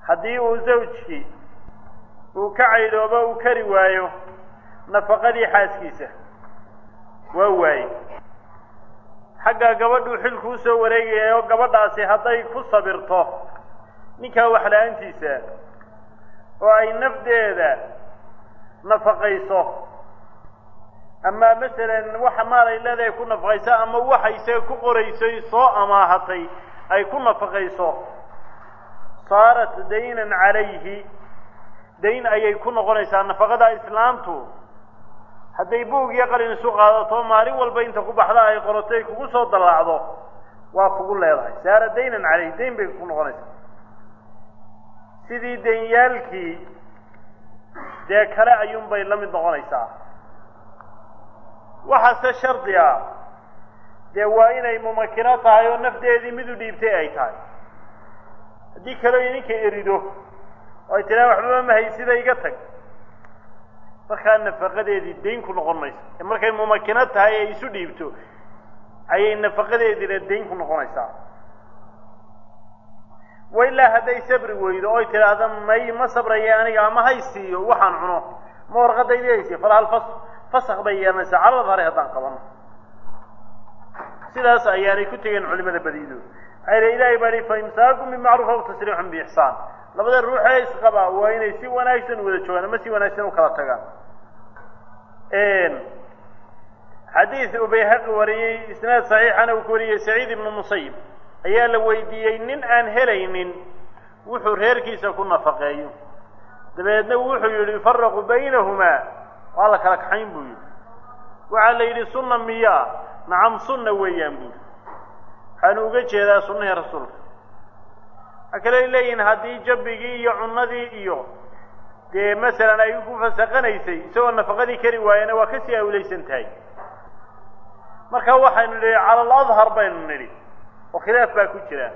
haddii uu zawjkii uu ka caydhoobo uu kari waayo nafaqadii xaaskiisa waa waaye xagga gabadhuu xilku usoo wareegaya oo gabadhaasi hadday ku sabirto ninkaa waxla-aantiisa oo ay nafdeeda nafaqayso ama masalan waxa maalay leedahay ku nafaqayso ama waxayse ku qoraysay soo amaahatay ay ku nafaqayso saarat daynan calayhi dayn ayay ku noqonaysaa nafaqada islaamtu hadday buug iyo qalin isu qaadato maalin walba inta ku baxda ay qorato ay kugu soo dallaacdo waa kugu leedahay saara daynan calayhi dayn bay ku noqonaysaa sidii danyaalkii dee kale ayuunbay la mid noqonaysaa waxaase shardi ah dee waa inay mumakino tahay oo nafdeedii mid u dhiibtay ay tahay haddii kaleo idinka erido oo ay tidhaha waxbaba mahaysida iga tag markaa nafaqadeedii dayn ku noqon mayso ee markay mumakino tahay ay isu dhiibto ayay nafaqadeediina dayn ku noqonaysaa wailaa hadday sabri weydo oy tidhaahda may ma sabraya aniga ama hay siiyo waxaan cuno ma warqadaydii haysiyo falhal fas fasak bay yeelanaysaa calada hare haddaan qabano sidaas ayaanay ku tegeen culimada badiidooda maxaa yidhi ilahay baa hi fa imsaakun bimacruuf aw tasriixun biixsaan labada ruuxee isqabaa waa inay si wanaagsan wada joogaan ama si wanaagsan u kala tagaan xadiid uu bayhaqi wariyey isnaad saxiixana uu ku wariyey saciid ibnu musayib ayaa la weydiiyey nin aan helaynin wuxuu reerkiisa ku nafaqeeyo dabeedna wuxuu yidhi yufaraqu baynahumaa waa la kala kaxayn buu yidhi waxaa la yidhi sunna miyaa nacam sunna weeyaan buu yidhi waxaanu uga jeedaa sunnihii rasuulka waxaa kale ay leeyihin haddii jabbigii iyo cunnadii iyo dee masalan ay ku fasaqanaysay isagoo nafaqadii kari waayana waa kasii awlaysan tahay marka waxaynu nidhi cala aladhar baynu nidhi oo khilaaf baa ku jira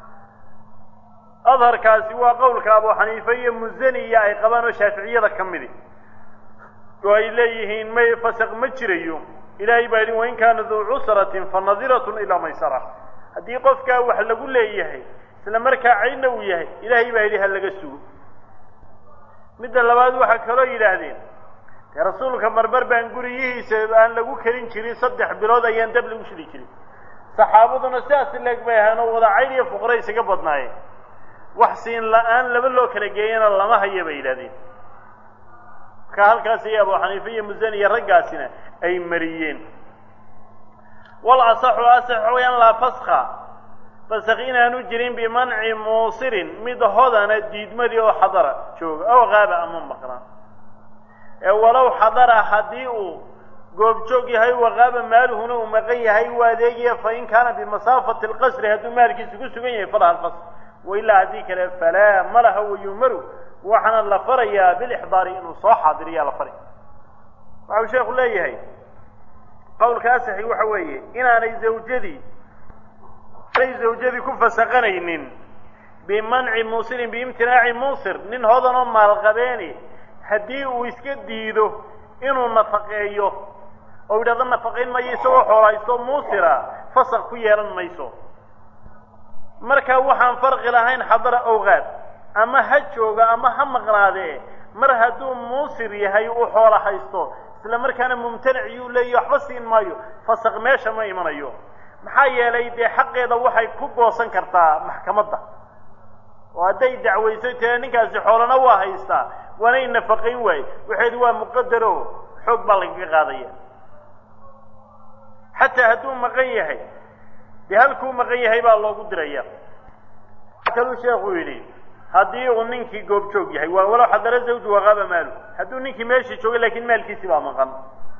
adharkaasi waa qowlka abu xaniife iyo musaniya ay qabaan oo shaaficiyada ka midi oo ay leeyihiin may fasaq ma jirayo ilaahay baa yidhi wain kaana duu cusratin fa nadiratun ilaa maysara haddii qofkaa wax lagu leeyahay isla markaa caydna uu yahay ilaahay baa yidhi ha laga sugo midda labaad waxaa kaloo yidhaahdeen dee rasuulka marmar baan guriyihiisa aan lagu karin jirin saddex bilood ayaan dab lagu shidi jirin saxaabaduna sidaas leeg bay ahaan oo wada cayd iyo fuqra isaga badnaayeen wax siin la-aan laba loo kala geeyana lama haya bay yidhahdeen marka halkaas iyo abu xaniife iyo musani iyo raggaasina ay mariyeen wal asaxu asax wayaan laa faska fasak inaanu jirin bimanci muusirin mid hodana diidmadii oo xadara jooga aw qaaba ama maqnaa ee walow xadara haddii uu goobjoog yahay waqaaba maaluhuna uu maqan yahay u adeegaya fain kaana bimasaafati lqasri hadduu maalkiisa ku sugan yahay falaha alqasr wailaa haddii kale falaa malaha wayumaru waxaana la farayaa bilixdaari inuu soo xaadiriyaa la fari waxau sheekhu leeyahay qowlka asaxi waxa weeye inaanay zawjadii ay zawjadii ku fasaqanaynin bimanci muusirin biimtinaaci muusir nin hodanoo maalqabeeni haddii uu iska diido inuu nafaqeeyo oo yidhahdo nafaqayn mayo isagoo xoolhaysto muusira fasaq ku yeelan mayso marka waxaan farqi lahayn xadara owqaad ama ha jooga ama ha maqnaadee mar hadduu muusir yahay uu xoola haysto isla markaana mumtanic yuu leeyahy waxba siin maayo fasaq meesha ma imanayo maxaa yeelay dee xaqeeda waxay ku goosan kartaa maxkamadda oo hadday dacwayso tee ninkaasi xoolana waa haystaa waanay nafaqayn waaye waxeedu waa muqadaro xoog baa lagaga qaadaya xataa hadduu maqan yahay dee halkuu maqan yahay baa loogu diraya kaluu sheekuu yidhi haddii uu ninkii goobjoog yahay waa walow xadara zawju waqaaba maalu hadduu ninkii meeshii joogay laakiin maalkiisii baa maqan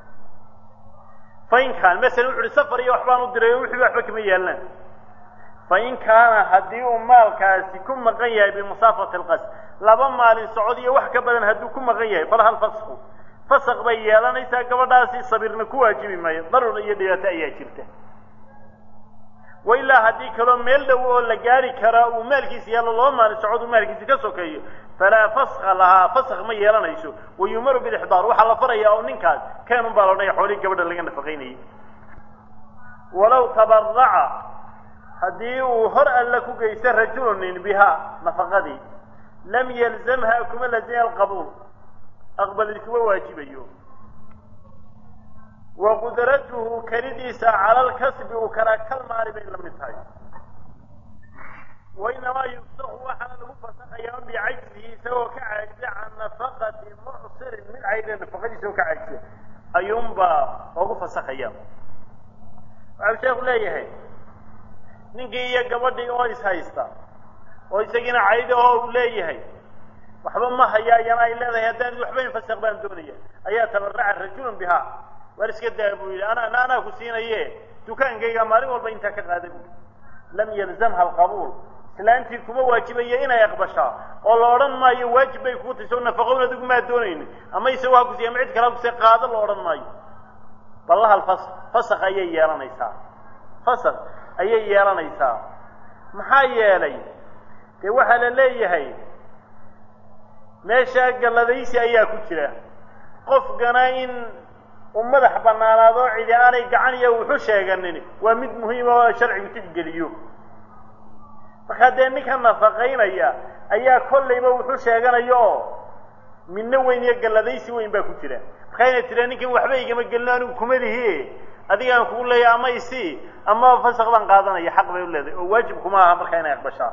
fain kaan masalan wuxu uhi safar iyo waxbaan u diray oo wixii waxba kama yeelanaan fain kaana haddii uu maalkaasi ku maqan yahay bimasaafati alqasr laba maalin socod iyo wax ka badan hadduu ku maqan yahay falaha alfasku fasaq bay yeelanaysaa gabadhaasi sabirna ku waajibi maayo darur iyo dhibaato ayaa jirta wailaa haddii kaloo meel dhow oo la gaari karaa uu maalkiisa yeelo laba maalin socod uu maalkiisa ka sokeeyo falaa faska lahaa fasak ma yeelanayso wayumaru bilixdaar waxaa la farayaa oo ninkaas keenun baa loodhanaya xoolihii gabadha laga nafaqaynayay walow tabaraca haddii uu hor alla ku geysta rajulunin bihaa nafaqadii lam yalzamha kuma lazima alqabuul aqbalid kuma waajibayo wa qudratuhu kelidiisa cala alkasbi uu karaa kal maali bay la mid tahay wainamaa yufsaku waxaana lagu fasakhayaa bicajzihi isagoo ka caajisa can nafaqati mucsirin mid cayda nafaqadiisa oo ka caajisa ayuunbaa ugu fasakhaya waxau sheeku leeyahay ninkii iyo gabadhii oo is haysta oo isagiina cayda oo uu leeyahay waxba ma haya ayana ay leedahay haddaan waxbayn fasakh baan doonaya ayaa tabaraca rajulun bihaa waar iska daa buu yidhi ana ana anaa ku siinaye dukaankayga maalin walba intaa ka qaada bui lam yalzamha alqabuul islaantii kuma waajibaya inay aqbashaa oo la odhan maayo waajib bay kuu tahay soo nafaqown adigu maa doonayni ama isagoo ha kusiiya ama cid kale ha kusiya qaado la odhan maayo ballahal fas fasakh ayay yeelanaysaa fasakh ayay yeelanaysaa maxaa yeelay dee waxaa la leeyahay meesha galladaysi ayaa ku jira qofkana in u madax bannaanaado cidi aanay gacan iyo wuxu sheeganin waa mid muhiima oo sharcigu tixgeliyo markaa dee ninka nafaqaynaya ayaa kollayba wuxuu sheeganaya oo midno weyn iyo galladaysi weyn baa ku jira markaa inay tiraa ninkan waxba igama gelino anigu kuma lihi adigaan kugu leeya ama isi ama fasaq baan qaadanaya xaq bay u leedahay oo waajib kuma aha markaa inay aqbashaa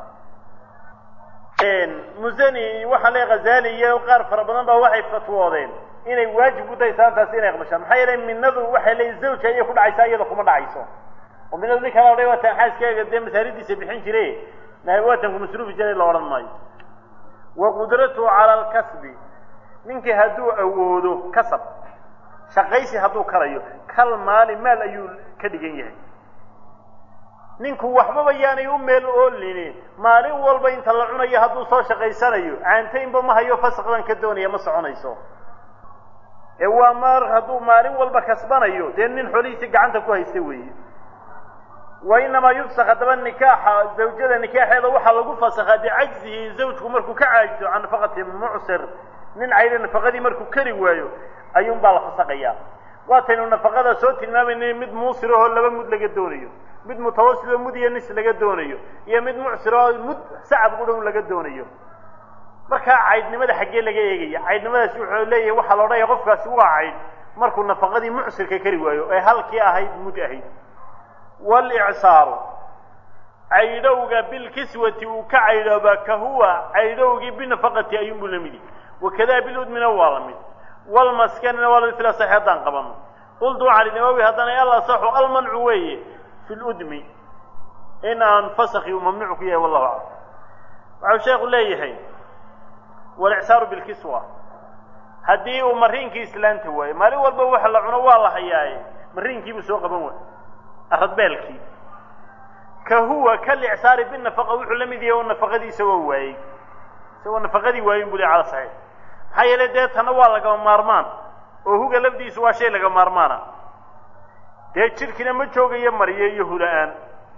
musani waxaa le khazali iyo qaar fara badan baa waxay fatwoodeen inay waajib ku tahay saantaasi inay aqbashaan maxaa yeelay minadu waxay leeyihin zawja ayay ku dhacaysaa iyada kuma dhacayso oo minadu nin kala odhay waatan xaaskaaga dee masaaridiisa bixin jire waatanku masruufi jiray la odhan maayo wa qudratuhu cala alkasbi ninkii hadduu awoodo kasab shaqaysi hadduu karayo kal maali maal ayuu ka dhigan yahay ninku waxbaba yaanay u meel oolini maalin walba inta la cunayo hadduu soo shaqaysanayo caantaynba ma hayo fasaq baan ka doonaya ma soconayso ee waa maar hadduu maalin walba kasbanayo dee nin xolihiisi gacanta ku haysta weeye wa inamaa yufsak haddaba nikaaxa zawjada nikaaxeeda waxaa lagu fasakhaa bicajzihi zawjku markuu ka caajiso can nafaqati mucsir nin cayda nafaqadii markuu kari waayo ayuun baa la fasaqayaa waataynu nafaqada soo tilmaamayna mid muusir ahoo laba mud laga doonayo mid mutawasit oo mud iyo nis laga doonayo iyo mid mucsir oo mud sacab qudhown laga doonayo markaa caydnimada xaggee laga eegaya caydnimadaasi wuxuu leeyahay waxaa la odhanaya qofkaasi waa cayd markuu nafaqadii mucsirka kari waayo ee halkii ahayd mud ahayd walicsaaru caydhowga bilkiswati uu ka caydhoobaa ka huwa caydhowgii binafaqati ayuunbuu la midi wakadaa biludmina waa la mid walmaskanina waa lamid fila saxi haddaan qabano qultu cali nawawi haddana al asaxu almancu weeye fi ludmi in aan fasakhi uu mamnuuc ku yahay wallahu aclam waxau sheekhu leeyahay walicsaaru bilkiswa haddii uu mariinkii islaanta waayo maalin walba waxa la cuno waa la hayaaye mariinkiibuu soo qaban waay aradbeelkii ka huwa kalicsaari binafaqa wuxuu la mid yahay oo nafaqadii isagoo waayey isagoo nafaqadii waayin buu le cala saxiix maxaa yeelay dee tanna waa lagama maarmaan oo huga lafdiisu waa shay laga maarmaana dee jidhkina ma joogayo mariyo iyo hula-aan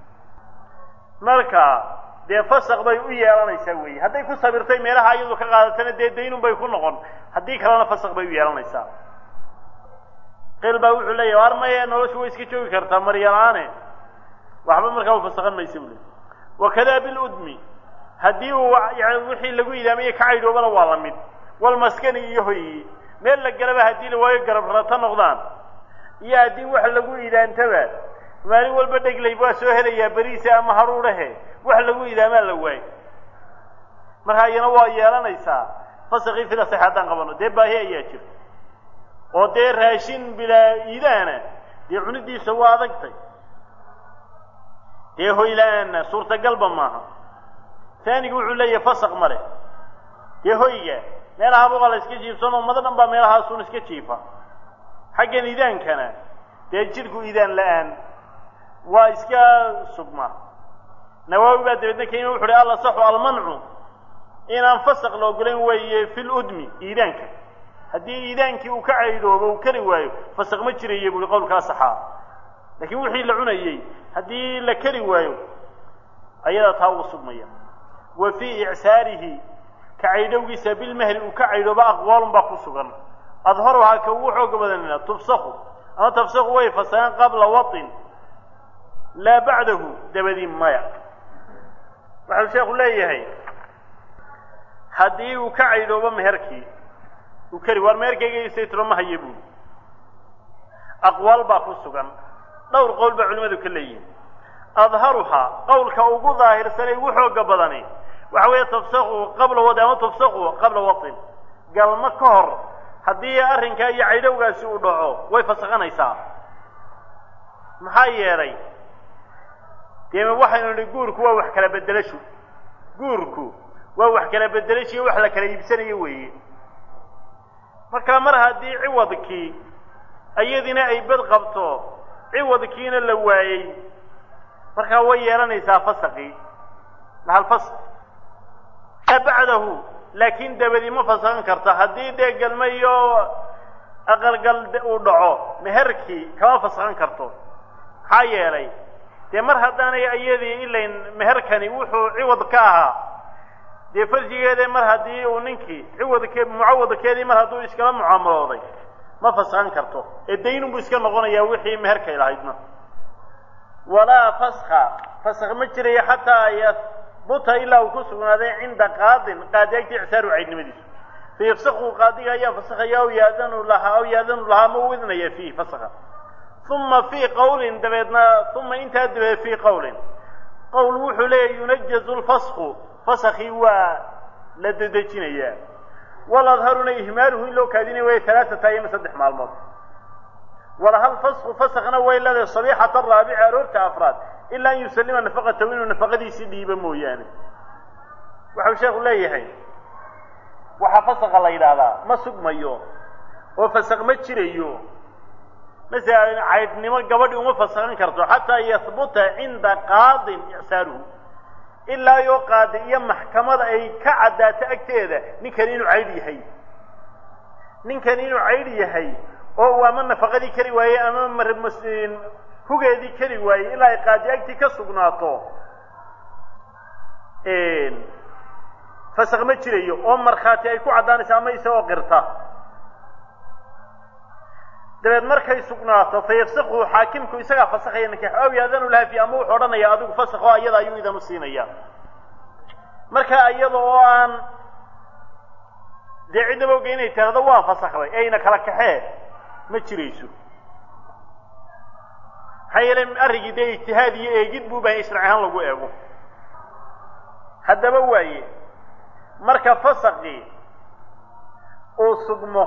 marka dee fasaq bay u yeelanaysaa weeye hadday ku sabirtay meelaha iyadu ka qaadatana dee daynun bay ku noqon haddii kalena fasaq bay u yeelanaysaa qiil baa wuxuu leeyahy ar maya noloshu way iska joogi kartaa maryala-aane waxba markaa u fasaqan maysa buu le wakadaa biludmi haddii uu wixii lagu idaamaya ka caydhoobana waa la mid walmaskani iyo hoyi meel la galaba haddii la waayo garab rata noqdaan iyo haddii wax lagu idaantaba maalin walba dheglayb waa soo helayaa beriisa ama haruudhahe wax lagu idaamaa la waayo markaa iyana waa yeelanaysaa fasaqii fida sax haddaan qabano dee baahi ayaa jirta oo dee raashin bilaa iidaana dee cunidiisa waa adagtay dee hoyla-aanna suurtagalba maaha taanigu wuxuu leeyahay fasaq male dee hoyga meelaha buqa la iska jiifsanoo mado dhan baa meelahaasun iska jiifa xaggan idaankana dee jidhku idaan la-aan waa iska sugma nawaawi baa dabeedna kenya wuxu uhi alla saxu almancu inaan fasaq la ogolayn weeye fi ludmi iidaanka haddii iidaankii uu ka caydhoobo uu kari waayo fasaq ma jiraya buuhi qowlkaa saxaa laakiin wixii la cunayey haddii la kari waayo ayadaa taa uga sugmaya wa fii icsaarihi ka caydhowgiisa bilmahri uu ka caydhooba aqwaalun baa ku sugan adharuhaa ka ugu xooga badanina tubsaku ama tafsaku way fasaqeen qabla watin laa bacdahu dabadii maya waxau sheekhu leeyahay haddii uu ka caydhoobo meherkii uu kari waar meherkayga isaytiro ma haye buuli aqwaal baa ku sugan dhowr qowl baa culimmadu ka leeyihin adharuhaa qowlka ugu daahirsanay ugu xooga badani waxa weeye tafsaku qabla wadi ama tafsaku qabla watin galmo ka hor haddii arrinkaa iyo caydhowgaasi uu dhaco way fasakhanaysaa maxaa yeelay dee waxaynu nihi guurku waa wax kala bedelashu guurku waa wax kala bedelashiyo wax la kala iibsanayo weeye marka mar haddii ciwadkii iyadina ay bad qabto ciwadkiina la waayey markaa way yeelanaysaa fasaqii mahalfasq maa bacdahu laakiin dabadi ma fasaqan karta haddii dee galma iyo aqalgal uu dhaco meherkii kama fasaqan karto maxaa yeelay dee mar haddaanay iyadii ilayn meherkani wuxuu ciwad ka ahaa dee farjigeeda mar haddii uu ninkii ciwadke mucawadkeedii mar hadduu iskala mucaamalooday ma fasaqan karto ee daynunbuu iska noqonayaa wixii meherkay lahaydna walaa faska fask ma jirayo xataa yahbuta ilaa uu ku sugnaaday cinda qaadin qaadi agti icsaar caydnimadiisu fayafsaku qaadiga ayaa fasakhaya aw yaadanu lahaa aw yaadanu lahaa ma u idnaya fiihi fasakha uma fii qawlin dabeedna uma intaa dabeed fii qawlin qowl wuxuu leeyahy yunajazu lfasku fasakhii waa la dedejinayaa waladharuna ihmaaluhu in loo kaadinaya way alaaata ayama saddex maalmood walahal fasku fasakna way leedahay sabiixata raabici aroorta afraad ilaa an yusalima nafaqatahu inuu nafaqadiisii dhiibo mooyaane waxau sheekhu leeyahay waxaa fasaka la yidhaahdaa ma sugmayo oo fasaq ma jirayo masalan caydhnimo gabadhi uma fasakan karto xataa yahbuta cinda qaadin icsaaruhu ilaa yoo qaadi iyo maxkamada ay ka caddaato agteeda ninkani inuu caydh yahay ninkani inuu caydh yahay oo ama nafaqadii kari waayey ama hugeedii kari waayey ilaa ay qaadi agtii ka sugnaato fasaq ma jirayo oo markhaati ay ku caddaanayso ama isagoo qirta dabeed markay sugnaato fa yafsaku xaakimku isagaa fasakhaya nikaax aw yaadanu laha fi ama wuxuu odhanaya adigu fasakho ayada ayuu idan u siinaya marka iyada oo aan dee cidnaba oga inay tirahdo waan fasakday eyna kala kaxee ma jirayso maxaa yeelay arrinkii dee ijtihaad iyo eegid buu bahay sharci ahaan lagu eego haddaba waaye marka fasaqii uu sugmo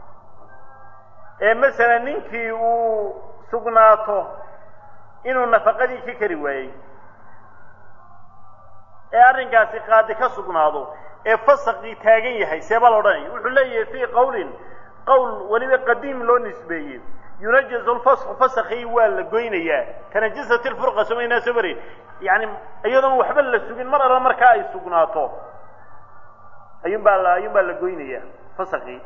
ee masalan ninkii uu sugnaato inuu nafaqadii ka kari waayey ee arrinkaasi qaadi ka sugnaado ee fasaqii taagan yahay seebaa la odhanaya wuxuu leeyahay fii qawlin qowl weliba qadiim loo nisbeeyey yunajazu lfasku fasakii waa la goynayaa kanajasat lfurqa somaynaa soo mari yani iyadoon waxba la sugin mar alla markaa ay sugnaato ayuun baa la ayuun baa la goynayaa fasakii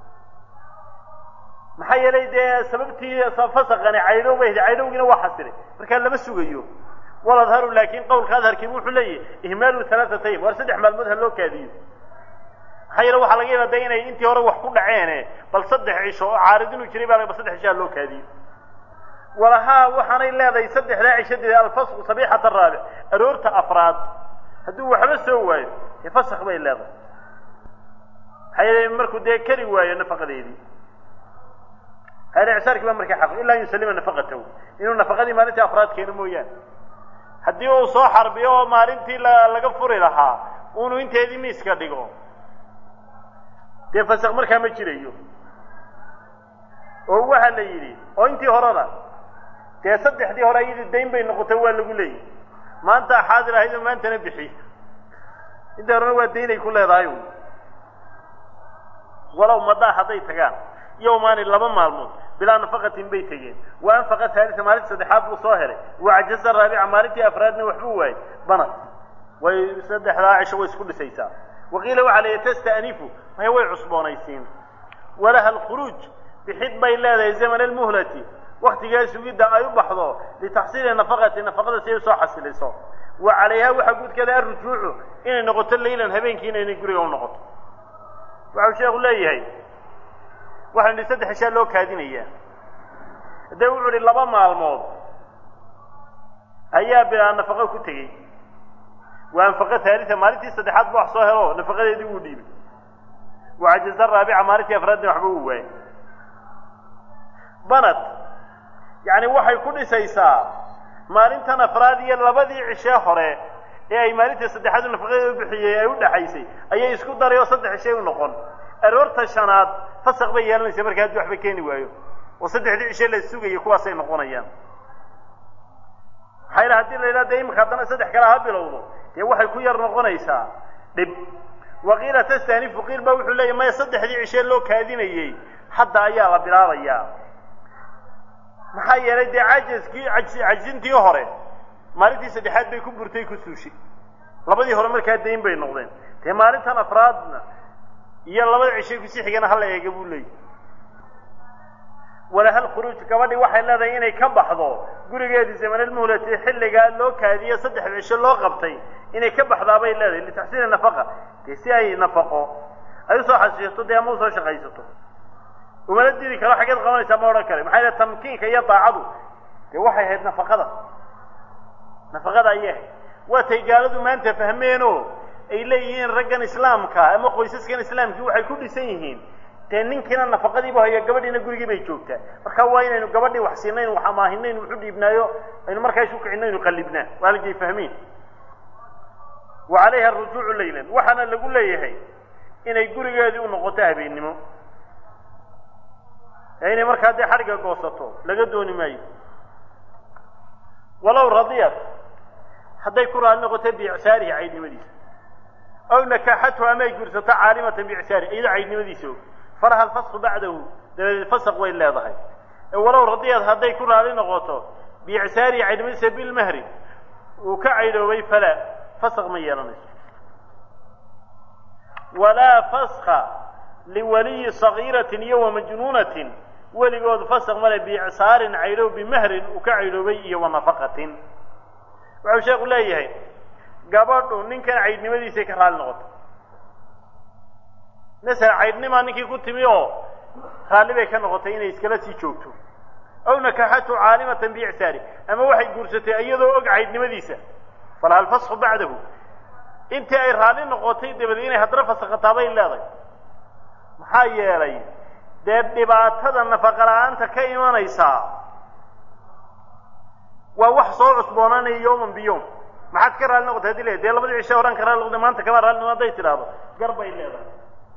maxaa yeelay dee sababtii fasakani caydhow bay caydhowgiina waa xasilay markaa lama sugayo waladharu laakin qowlka adharkiibu wuxuu leeyahy ihmaalu halaatatayim war saddex maalmood ha loo kaadiyo maxaa yeele waxaa laga yaaba de inay intii hore wax ku dhaceene bal saddex cisho oo caarid inuu jiray baa bal saddex cisho ha loo kaadiyo walahaa waxaanay leedahay saddexdaa cishadeeda alfasku sabiixata raabic aroorta afraad hadduu waxba soo waayo dee fasak bay leedahay maxaa yeele markuu dee kari waayo nafaqadeedii icsaarkii baa markaa xaq ilaa an yusalima nafaqatahu inuu nafaqadii maalintii afraad keeno mooyaane haddii uu soo xarbiyo oo maalintii la laga furi lahaa unu inteedii miiska dhigo dee fasaq markaa ma jirayo oo waxaa la yidhi oo intii horena dee saddexdii hore iyadii dayn bay noqotay waa lagu leeyahy maanta xaadir ahaydoo maantana bixi intii horena waa daynay ku leedahay walow madaa hadday tagaan yowmaani laba maalmood bilaa nafaqatin bay tegeen wa anfaqa haalisa maalinta saddexaad buu soo helay wacajaza raabica maalintii afraadna waxbuu waayey banad way saddexdaa cisho way isku dhisaysaa waqiila waxaa la yihi tasta'nifu maya way cusboonaysiin walaha alkhuruuj bixid bay leedahay zaman almuhlati waktigaa sugidda ay u baxdo litaxsiili nafaqati nafaqada si ay usoo xasiliso wa calayha waxaa guudkeeda arrujuucu inay noqoto laylan habeenkii inaynay guriga u noqoto waxau sheekhu leeyahay waxaan idhi saddex cishaa loo kaadinayaa haddee wuxuu idhi laba maalmood ayaa bilaa nafaqo ku tegey waa anfaqa haalita maalintii saddexaad ba wax soo helo nafaqadeedii wuu dhiibay wacajaza raabica maalintii afraadna waxba uu waayay banad yacni waxay ku dhisaysaa maalintan afraad iyo labadii cishee hore ee ay maalinta saddexaadu nafaqadeeda u bixiyey ay u dhaxaysay ayay isku daray oo saddex cishay u noqon aroorta shanaad fasaq bay yeelanaysa marka haddii waxba keeni waayo oo saddexdii cishe la sugayay kuwaasay noqonayaan maxaa yidhaha hadii la yidhaha dee imika haddana saddex kale ha bilowdo dee waxay ku yar noqonaysaa dhib waqiila tastanifu qiil ba wuxuu leeyahy maya saddexdii cishee loo kaadinayey hadda ayaa la bilaabayaa maxaa yeelay dee cajaskii cajsintii hore maalintii saddexaad bay ku burtay ku suushay labadii hore markaa dayn bay noqdeen dee maalintan afraadna iyo labada cishay kusii xigana hala eega buu leeyahy walahal khuruuj gabadhii waxay leedahay inay ka baxdo gurigeedii zamanalmuhlati xilligaa loo kaadiye saddexda cisho loo qabtay inay ka baxdaabay leedahay litaxsiini nafaqa dee si ay nafaqo ay usoo xasiisato dee ama usoo shaqaysato umala diri karo xaggeed qabanaysaa ma odhan kare maxaa yidhaha tamkiinka iyo daacadu dee waxay ahayd nafaqada nafaqada ayay ahayd waatay gaaladu maanta fahmeenoo ay leeyihiin raggan islaamka ama qoysaskan islaamkii waxay ku dhisan yihiin dee ninkiina nafaqadiibu hayo gabadhiina gurigii bay joogtaa marka waa inaynu gabadhii wax siinaynu wax amaahinaynu waxu dhiibnaayo aynu markaa isu kicinaynu qallibnaa waa halkay fahmiin wa calayha arujuucu laylan waxaana lagu leeyahay inay gurigeedii u noqoto habeennimo ee inay markaa dee xadhigga goosato laga dooni maayo walow radiyat hadday ku raali noqoto biicsaarihi caydnimadiisa aw nakaxathu ama ay gursato caalimatan biicsaarihi iyadoo caydnimadiisa og falaha alfasqu bacdahu dabadeed fasaq way leedahay walow radiyad hadday ku raali noqoto biicsaarihi caydnimadiisa bilmahri uu ka caydhoobay falaa fasaq ma yeelanayso walaa faska liwaliyi sagiiratin iyo wamajnuunatin weligood fasaq male biicsaarin caydhoob bimahrin uu ka caydhoobay iyo wanafaqatin wuxuu sheekhu leeyahay gabadhu ninkan caydhnimadiisay ka raali noqoto masala caydhnimaa ninkii ku timi oo raalli bay ka noqotay inay iskala sii joogto aw nakaxatu caalimatan biicsaari ama waxay guursatay iyadoo og caydhnimadiisa falaha alfasku bacdahu intii ay raalli noqotay dabadeed inay haddana fasakhataa bay leedahay maxaa yeelay dee dhibaatada nafaqa la-aanta ka imanaysaa waa wax soo cusboonaanaya yawman biyowm maxaad ka raalli noqotay hadii le dee labadii cishe horan ka raalli noqotay maanta kama raalli noqo hadday tidhaahdo gar bay leedahay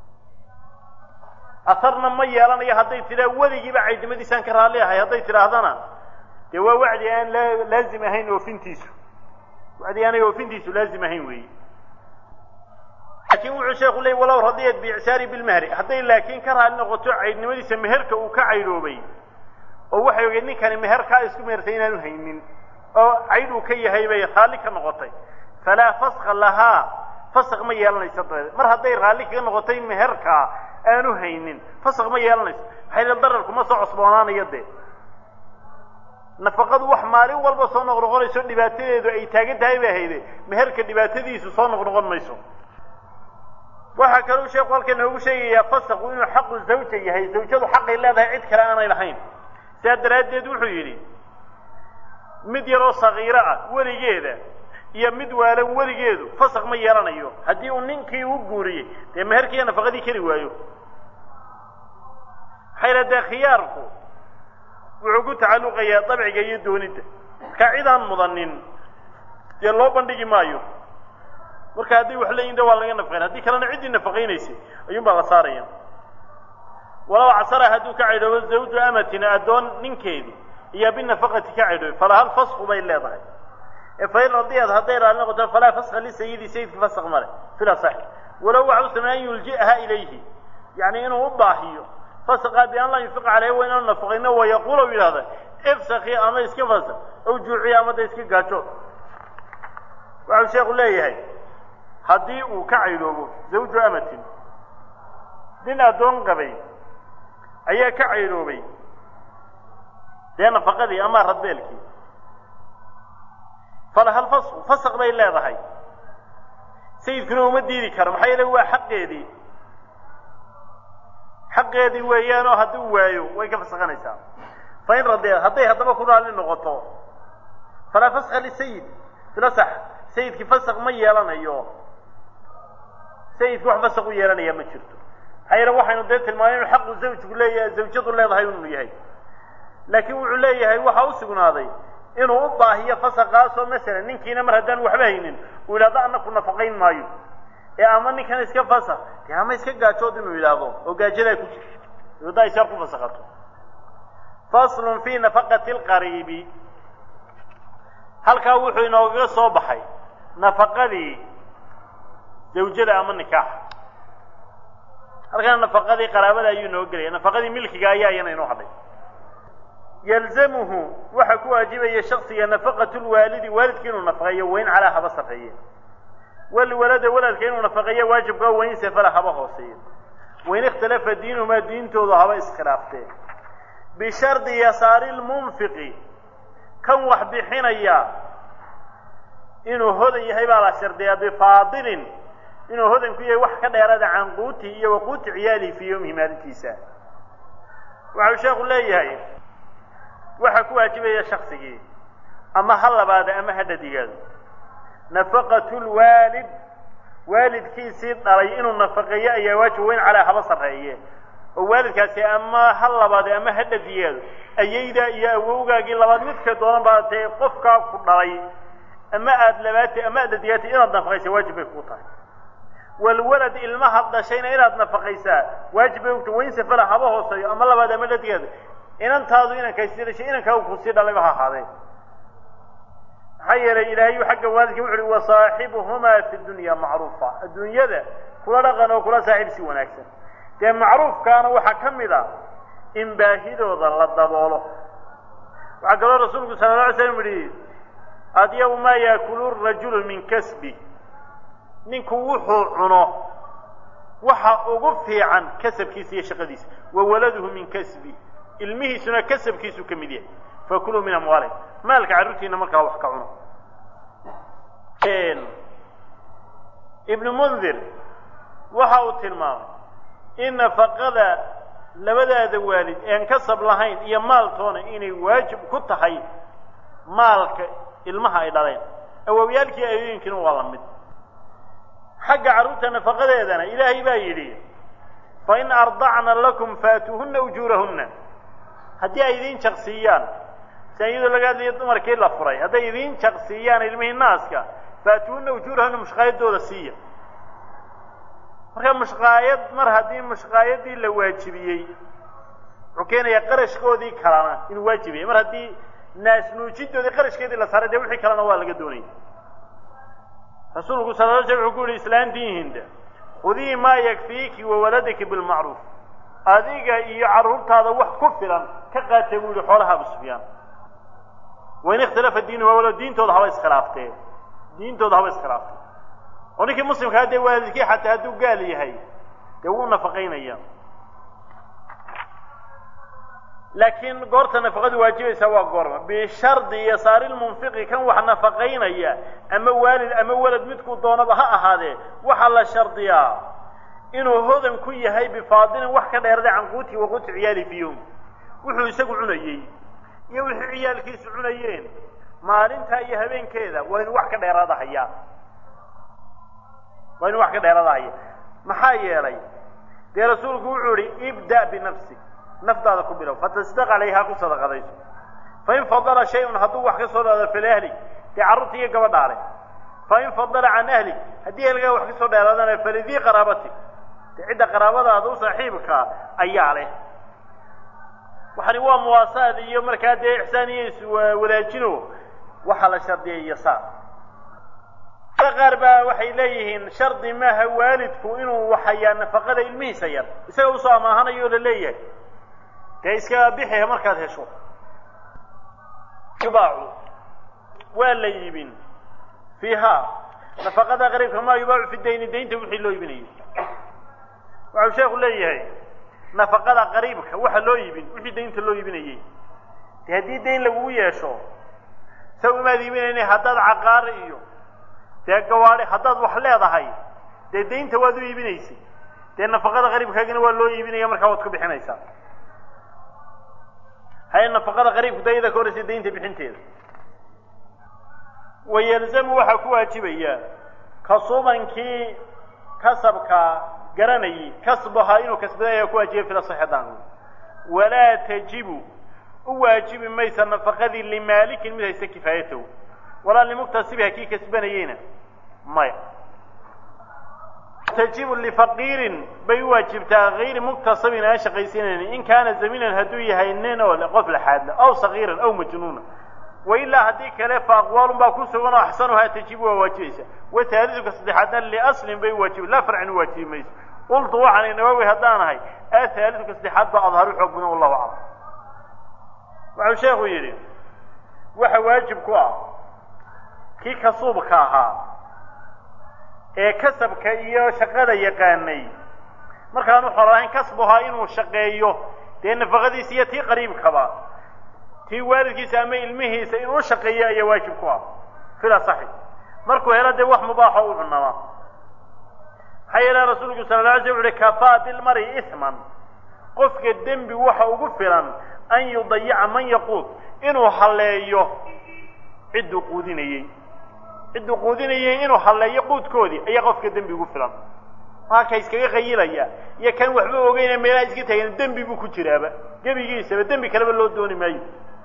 asarna ma yeelanayo hadday tidhaa weligiiba caydnimadiisaan ka raalli ahay hadday tidhaahdana dee waa wacdi aan laazim ahayn oofintiisu wacdi aanay oofintiisu laazim ahayn weeye laakiin wuxuu sheeku leeyay walow radiyat biicsaari bilmahri hadday laakiin ka raalli noqoto caydnimadiisa meherka uu ka caydhoobay oo waxay ogeed ninkani meherkaa isku mehertay inaanu haynin oo caydh uu ka yahay bay raalli ka noqotay falaa faska lahaa fasaq ma yeelanayso dabadeed mar hadday raalli kaga noqotay meherkaa aanu haynin fasaq ma yeelanayso maxay le dararku ma soo cosboonaanayo dee nafaqadu wax maalin walba soo noqnoqonayso dhibaatadeedu ay taagan tahay bay hayde meherka dhibaatadiisu soo noqnoqon mayso waxaa kaluu sheeku halkan noogu sheegayaa fasaqu inuu xaqu zawja yahay zawjadu xaqay leedahay cid kale aanay lahayn sidaa daraaddeed wuxuu yidhi mid yaroo sagiiro ah weligeeda iyo mid waalan weligeedu fasaq ma yeelanayo haddii uu ninkii u guuriyey dee meherkiiyo nafaqadii keli waayo maxaa yidhaha dee khiyaarku wuxuu ku tacalluqayaa dabciga iyo doonidda markaa cidaan mudanin dee loo bandhigi maayo marka hadday wax leeyihin de waa laga nafaqayn haddii kalena ciddii nafaqaynaysay ayuun baa la saaraya walow casara hadduu ka caydhoobo zawju amatin addoon ninkeedii iyo binafaqati ka caydhoobay falahal fasku bay leedahay ee fain radiyad hadday raali noqoto falaa faska lisayidi sayidka fasaq male fil asaxi walow waxa u sameeya an yulji'aha ilayhi yacni inuu u baahiyo fasqa bian laa yunfiqa caleyhi waa inaanu nafaqayno wayaquul u yidhahda ifsaki ama iska fasaq aw juuciya ama da iska gaajo waxau sheekhu leeyahay haddii uu ka caydhoobo zawju amatin nin addoon qabay ayaa ka caydhoobay dee nafaqadii ama radbeelkii falahal fasqu fasaq bay leedahay sayidkuna uma diidi karo maxaa yeele waa xaqeedii xaqeedii weeyaanoo hadduu waayo way ka fasaqanaysaa fain radee hadday haddaba ku raalli noqoto falaa faska lisayid filasax sayidkii fasaq ma yeelanayo sayidki wax fasaq u yeelanaya ma jirto maxaa yeele waxaynu dee tilmaamay inu xaqu zawjku leeyahay zawjadu leedahay inuu yahay laakiin wuxuu leeyahay waxa u sugnaaday inuu u baahiyo fasaqaasoo masalan ninkiina mar haddaan waxba haynin uu yidhahdo ana ku nafaqayn maayo ee ama ninkan iska fasaq dee ama iska gaajood inuu yidhaahdo oo gaajadaa ku jirto waddaa isaar ku fasaqato faslun fi nafaqati lqariibi halkaa wuxuu inoogaga soo baxay nafaqadii zawjada ama nikaaxa halkana nafaqadii qaraabada ayuu inooga gelaya nafaqadii milkiga ayaa iyana inoo hadhay yalzamuhu waxaa ku waajibaya shaksiga nafaqatu lwaalidi waalidka inuu nafaqeeyo wayn calaa haba sarreeye walwalada waladka inuu nafaqeeyo waajibkaa wayn safala haba hooseeyo wain ikhtalafa diinuhumaa diintoodu haba iskhilaaftee bishardi yasaari lmunfiqi kan wax bixinaya inuu hodan yahay baa la shardiyaa bifaadilin inuu hodan ku yahay wax ka dheerada can quutihi iyo wa quuti ciyaalihi fii yowmihi maalintiisa waxau sheekhu leeyahay waxaa ku waajibaya shaksigii ama ha labaada ama ha dhadigaado nafaqatu lwaalid waalidkiisii dhalay inuu nafaqeeyo ayaa waajib weyn calaa haba sarreeye oo waalidkaasi ama ha labaade ama ha dhadigaado ayaydaa iyo awowgaagii labaad midka doonan baa dee qofkaa ku dhalay ama aada labaatay ama aad dhadigaatay inaad nafaqaysa waajib bay kuu tahay walwalad ilmaha dhashayna inaad nafaqaysaa waajib bay ugta wayn safala haba hooseeyo ama labaad ama dhadigaado inantaadu inankaysi dhashay inankaagu kusii dhalayba ha ahaadee maxaa yeelay ilaahayu xagga waalidka wuxu uhi wasaaxibuhumaa fi dunya macruufa adduunyada kula dhaqan oo kula saaxiib si wanaagsan dee macruufkaana waxaa ka mid a in baahidooda la daboolo waxaa kaloo rasuulku sala la alay slam yihi adyabu maa yaakulu rajulu min kasbi ninku wuxuu cuno waxa ugu fiican kasabkiisa iyo shaqadiisa wa waladuhu min kasbi ilmihiisuna kasabkiisu ka mid yahay fakuluu min amwaalihim maalka carruurtiina markaa wax ka cuno ibnu mundir waxa uu tilmaamay in nafaqada labadaada waalid ean kasab lahayn iyo maaltoona inay waajib ku tahay maalka ilmaha ay dhaleen awowyaalkii ayooyinkiina waa la mid xagga carruurta nafaqadeedana ilaahay baa yidhi fain ardacna lakum faatuuhuna ujuurahunna haddii ay idiin jaqsiiyaan sia iyadoo laga hadlayo dumarkii la furay hadday idiin jaqsiiyaan ilmihii naaska faatuuhuna ujuurahunna mushqaayadooda siiya marka mushqaayad mar haddii mushqaayadii la waajibiyey wuxuu keenayaa qarashkoodii kalena inuu waajibiyay mar haddii naas nuujidoodii qarashkeedii la saaray dee wixii kalena waa laga doonaya rasuulku sala la sl wuxuu ku yihi islaantiihinda khudii maa yakfiiki wa waladaki bilmacruuf adiga iyo carruurtaada wax ku filan ka qaatay buu yihi xoolaha abu sufyaan wain ikhtalafa diinuha walo diintooda haba iskhilaaftee diintooda haba iskhilaaftee oo ninkii muslimkaa dee waalidkii xataa hadduu gaal yahay dee wuu nafaqaynaya laakiin goorta nafaqadu waajibaysaa waa goorma bishardi yasaari lmunfiqi kan wax nafaqaynaya ama waalid ama walad midkuu doonaba ha ahaadee waxaa la shardiyaa inuu hodan ku yahay bifaadilin wax ka dheerada can quuti wa quuti ciyaali fi yowm wuxuu isagu cunayey iyo wixii ciyaalkiisu cunayeen maalintaa iyo habeenkeeda waa inu wax ka dheeraada hayaa waa inu wax ka dheeraada haya maxaa yeelay dee rasuulku wuxuu ihi ibda binafsi naftaada ku bilow fatasdaq calayhaa ku sadaqadayso fain fadala shay-un hadduu wax ka soo dhaado filahli dee carruurta iyo gabadhaa leh fain fadala can ahli haddii ehelgaa wax ka soo dheeraadana falidii qaraabati dee cidda qaraabadaada u saaxiibkaa ayaa leh waxani waa muwaasaad iyo markaa dee ixsaan iyo iswadaajino waxaa la shardiyay yasaar qaar baa waxay leeyihiin shardi maaha waalidku inuu waxayaa nafaqada ilmihiisa yar isaga usoo amaahanayo o la leeyahay dee iska bixi markaad hesho yubaacu waa la iibin fiiha nafaqada qariibka maa yubaacu fi dayni daynta wixii loo iibinayo waxau sheekhu leeyahay nafaqada qariibka waxa loo iibin wixii daynta loo iibinayey dee haddii dayn lagugu yeesho saw imaad iibinayna haddaad caqaari iyo dee gawaadi haddaad wax leedahay dee daynta waad u iibinaysay dee nafaqada qariibkaagina waa loo iibinaya markaa waad ku bixinaysaa haye nafaqada qariibku dayada ka horraysa daynta bixinteeda wayalzamu waxaa ku waajibaya kasubankii kasabka garanayay kasbahaa inuu kasbaday ayaa ku waajibaya fila saxidaan walaa tajibu u waajibi maysa nafaqadii limaalikin mid haysta kifaayatahu walaa limuktasibiha kii kasbanayeyna maya tajibu lifaqiirin bay u waajibtaa hayri muktasabin aan shaqaysanaynin in kaana zamiinan hadduu yahay nin oo qof laxaadla aw sagiiran aw majnuuna wailaa haddii kale fa aqwaalun baa ku sugan oo axsanuhaa tajibu waa waajibaysa wathaaliduka saddexaadna liaslin bay uwaajibi laa farcin uwaajibi mayso qultu waxaan nawawi haddaan ahay athaaliduka saddexaad baa adharu xoog badan wallahu aclam wuxuu sheekhu yidhi waxa waajib ku ah kii kasuubka ahaa ee kasabka iyo shaqada yaqaanay markaanu xolahayn kasbuhaa inuu shaqeeyo dee nafaqadiisa iyo tii qariibkaba tii waalidkiisa ama ilmihiisa inuu shaqeeyo ayaa waajib ku ah fila saxi markuu helo dee wax mubaaxa u cunama maxaa yeele rasuulku sala la alay sl uhi kafaa bilmari isman qofka dembi waxa ugu filan an yudayica man yaquud inuu halleeyo cidduu quudinayey cidduu quudinayey inuu halleeyo quudkoodii ayaa qofka dembi ugu filan maa ka iskaga qayilaya iyo kan waxba ogeyna meelaha iska taagan dembi buu ku jiraaba gebigiisaba dembi kaleba loo dooni maayo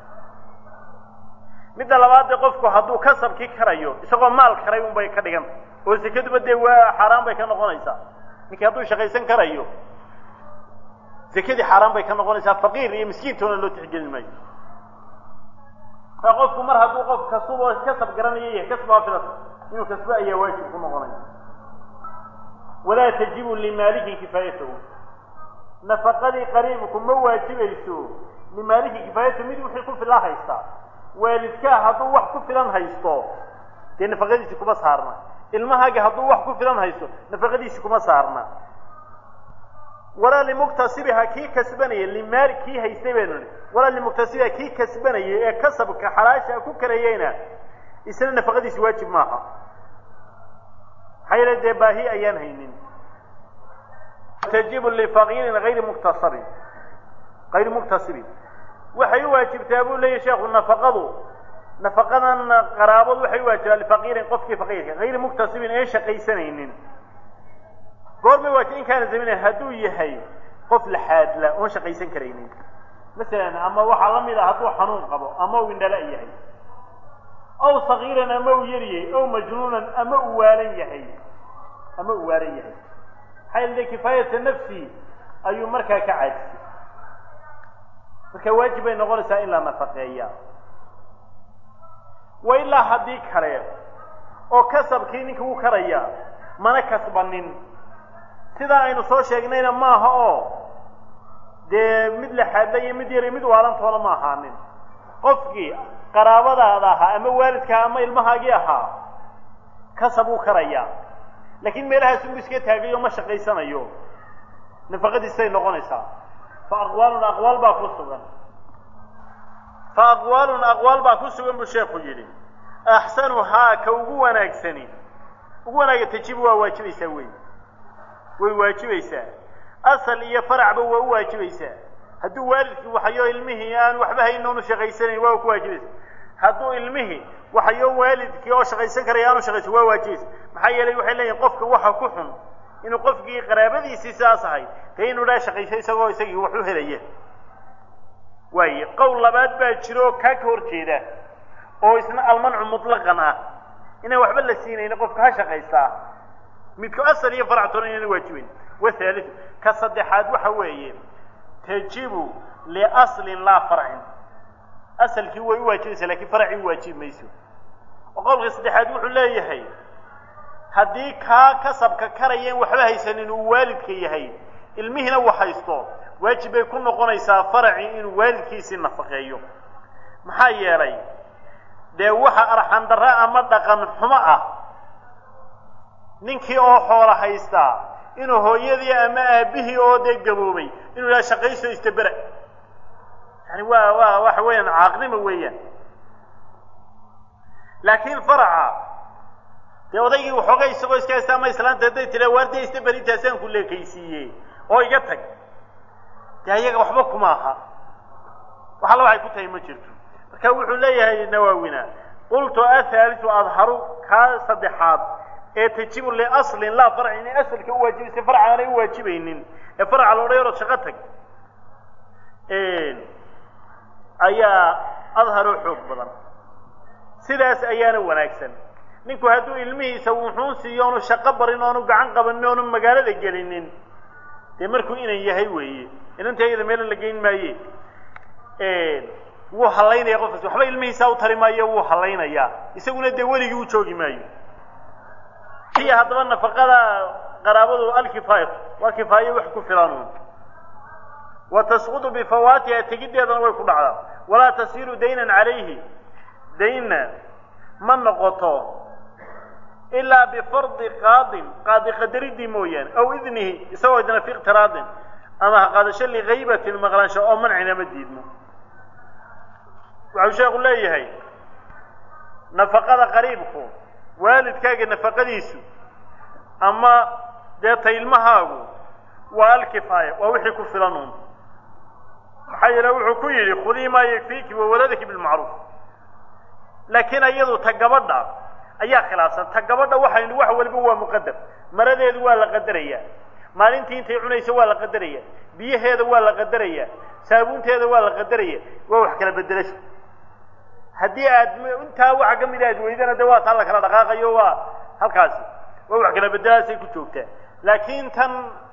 midda labaad dee qofku hadduu kasabkii karayo isagoo maal karay un bay ka dhiganta oo sekaduba dee waa xaaraan bay ka noqonaysaa ninkii hadduu shaqaysan karayo sekadii xaaraan bay ka noqonaysaa faqiir iyo miskiintoona loo tixgelin maayo markaa qofku mar hadduu qof kasubo kasab garanayo yahay kasbaa filas inuu kasbo ayaa waajib ku noqonaya walaa tajibu limaalikin kifaayatahu nafaqadii qariibku ma waajibayso limaalikin kifaayatahu mid wixii ku filan haystaa waalidkaa hadduu wax ku filan haysto dee nafaqadiisi kuma saarna ilmahaaga hadduu wax ku filan haysto nafaqadiisi kuma saarna walaa limuktasibiha kii kasbanaya limaali kii haystay baynu nihi walaa limuktasibiha kii kasbanayay ee kasabka xalaasha ku karayeyna isna nafaqadiisi waajib maaha maxaa yeele dee baahi ayaan haynin tajibu lifaqiirin hayri muktasabin hayri muktasibin waxay u waajibtaa buu leeyahy sheekhu nafaqadu nafaqadan qaraabadu waxay u waajibtaa lifaqiirin qofkii faqiirka hayri muktasibin een shaqaysanaynin goormay waajib in kaana zaminan hadduu yahay qof laxaadla oon shaqaysan karaynin masalan ama waxaa la mid ah hadduu xanuun qabo ama uu indhala yahay aw sagiiran ama uu yaryahay aw majnuunan ama uu waalan yahay ama uu waalan yahay maxaa yeele kifaayata nafsi ayuu markaa ka caajisay marka waajib bay noqonaysaa in la nafaqeeya wa ilaa haddii kale oo kasabkii ninka wuu karaya mana kasbanin sidaa aynu soo sheegnayna maaha oo dee mid laxaadla iyo mid yar iyo mid waalantoona ma ahaanin qofkii qaraabadaada ahaa ama waalidkaa ama ilmahaagii ahaa kasab uu karayaa laakiin meelahaas unbu iska taagayo ma shaqaysanayo nafaqadiisay noqonaysaa fa aqwaalun aqwaal baa ku sugan fa aqwaalun aqwaal baa ku sugan buu sheekhu yidhi axsanuhaa ka ugu wanaagsani ugu wanaaga tajibu waa waajibaysaa wey way waajibaysaa asal iyo faracba waa u waajibaysaa hadduu waalidkii waxayo ilmihii aan waxba haynoonu shaqaysanayn waa ku waajibaysa hadduu ilmihii waxayo waalidkii oo shaqaysan karaya aanu shaqaysan waa waajibaysa maxaa yeelay waxay leeyihin qofka waxa ku xun inuu qofkii qaraabadiisii sidaas ahay dee inuu dhaa shaqayso isagoo isagii wax u helaya waaye qowl labaad baa jiro oo kaa ka hor jeeda oo isna almancu mutlaqan ah inaan waxba la siinayni qofka ha shaqaystaa midku asal iyo faractoona inaan waajibayn wathaaliu ka saddexaad waxa weeye tajibu liaslin laa farcin asalkii way u waajibaysaa lakiin faracii u waajibi mayso oo qowlka saddexaad wuxuu leeyahay haddii kaa kasabka karayeen waxba haysanin uu waalidka yahay ilmihiina wax haysto waajib bay ku noqonaysaa faracii inuu waalidkiisii nafaqeeyo maxaa yeelay dee waxa arxandarra ama dhaqan xumo ah ninkii oo xoola haystaa inuu hooyadii ama aabihii oo dee gaboobay inuu yidhaha shaqayso istabera yani waa waa waxa weeyaan caaqnimo weeyaan laakiin faraca dee odaygii waxoogay isagoo iska haysta ama islaanta hadday tira waardiya istaberi intaasaan ku leekaysiiye oo iga tag dee ayaga waxba kuma aha wax alla waxay ku tahay ma jirto marka wuxuu leeyahay nawaawina qultu athaaliu adharu kaa saddexaad ee tajibu liaslin laa farci inay asalka u waajibaysa farca aanay u waajibaynin ee farca loodha yaroo shaqo tag ayaa adharu xoog badan sidaas ayaana wanaagsan ninku hadduu ilmihiisa wuxuun siiyo oonu shaqo barin oonu gacan qabanin oonu magaalada gelinin dee markuu inan yahay weeye inanta iyada meelo la geyn maaye wuu hallaynaya qofkaas waxba ilmihiisa u tari maayo wuu hallaynayaa isaguna dee weligii u joogi maayo hiya haddaba nafaqada qaraabadu alkifaayatu waa kifaayo wax ku filanuun wa tasqudu bifawaatiha tegiddeedana way ku dhacdaa walaa tasiiru daynan calayhi daynna ma noqoto ilaa bifardi qaadin qaadi qadaridii mooyaane aw idnihi isagoo idna fi iqtiraadin ama ha qaadasho ligaybatin maqlaansho oo mancina ma diidmo waxau sheekhu leeyahay nafaqada qariibku waalidkaaga nafaqadiisu ama dee ta ilmahaagu waa alkifaaya waa wixii ku filan uun maxaa yeele wuxuu ku yidhi khudii maa yakfiiki wawaladaki bilmacruuf laakiin iyadu ta gabadha ayaa khilaafsan ta gabadha waxaynu wax waliba waa muqadar maradeedu waa la qadaraya maalintii intay cunayso waa la qadaraya biyaheeda waa la qadaraya saabuunteeda waa la qadaraya waa wax kala bedelasha haddii aad intaa waxa ka mida aad weydana de waa taa la kala dhaqaaqayo waa halkaasi waa wax kala bedelaasay ku joogtaa laakiin tan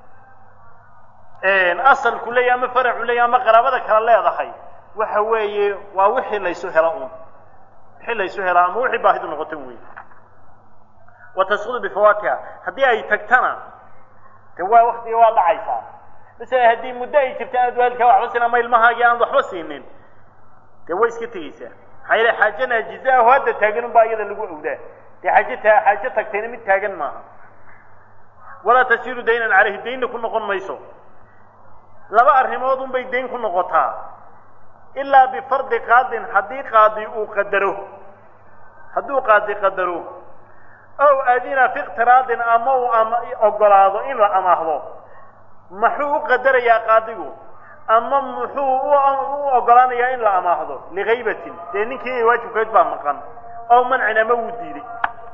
asalku leeyahy ama faracu leeyahy ama qaraabada kala leedahay waxa weeye waa wixii laysu helo un wixii laysu helaa ama wixii baahidu noqota wey wa tasqudu bifawaatiha haddii ay tagtana de waa waktiga waa dhacaysaa masala haddii muddo ay jirta aad waalidkaa waxba siin ama ilmahaagii aanad waxba siinin dee way iska tegeysaa maxaa yeele xaaje naajiza aho hadda taagan unbaa iyada lagu awdaa dee xaaje ta xaaje tagtayna mid taagan maaha walaa tasiiru daynan caleyhi daynna ku noqon mayso laba arrimood un bay dayn ku noqotaa ilaa bifardi qaadin haddii qaadi uu qadaro hadduu qaadi qadaro ow adina fi iqtiraadin ama uu ama ogolaado in la amaahdo maxuu u qadarayaa qaadigu ama muxuu u ogolaanayaa in la amaahdo ligaybatin dee ninkii waajibkeed baa maqan ow mancin ama wuu diiday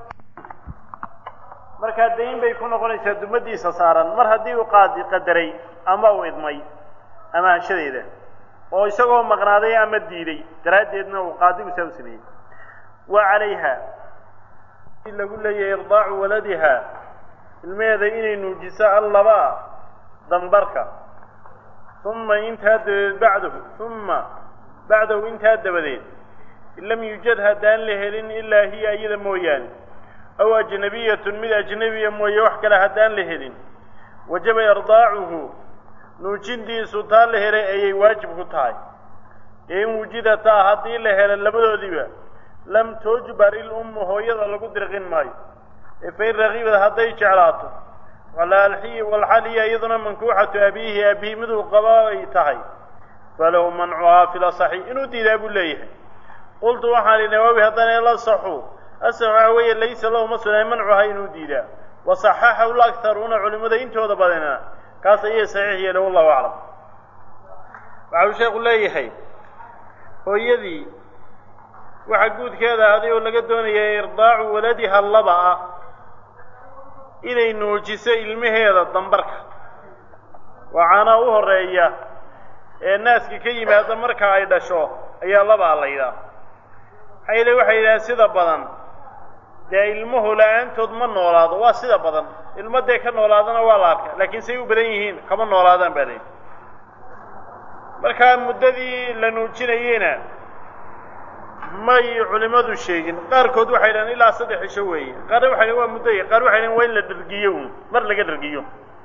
markaa dayn bay ku noqonaysaa dumadiisa saaran mar haddii uu qaadi qadaray ama uu idmay amaanshadeeda oo isagoo maqnaaday ama diiday daraaddeedna uu qaadigu saa u sameeyey wa calayha lagu leeyahay irdaacu waladiha ilmeheeda inay nuujiso allaba dambarka uma intaa dabadeed bacdahu uma bacdahu intaa dabadeed in lam yujad haddaan la helin ilaa hiya iyada mooyaane aw ajnabiyatun mid ajnabiya mooye wax kale haddaan la helin wajaba irdaacuhu nuujintiisu taa la helay ayay waajib ku tahay ee in wujidataa haddii la helo labadoodiiba lam tujbar ilummu hooyada lagu dirqin maayo ee fain ragibad hadday jeclaato walxaliya iyaduna mankuuxatu abiihi abihi miduu qaba ay tahay falahu mancuhaa fi lasaxi inuu diidaa buu leeyahay qultu waxaan idhi nawaawi haddana la saxu asax waxa weeye laysa lahu ma sugnay mancuhaa inuu diidaa wasaxaxahu lakharuuna culimada intooda badana kaas ayay saxiix yeele wallahu aclam waxa uu sheekhu leeyahay hooyadii waxaa guudkeeda aday oo laga doonaya irdaacu waladiha laba ah inay nuujiso ilmaheeda dambarka waa caanaa u horeeya ee naaska ka yimaada marka ay dhasho ayaa labaa laydhaa maxaa yeele waxay yidhahaan sida badan dee ilmuhu la-aantood ma noolaado waa sida badan ilmo dee ka noolaadana waa la arka laakiin say u badan yihiin kama noolaadaan baa layidhi markaa muddadii la nuujinayeyna may culimadu sheegin qaarkood waxay dhahan ilaa saddex cisho weeye qaarna waxay dhahan waa muddoya qaar waxay dhahan waa in la dhargiyo uun mar laga dhargiyo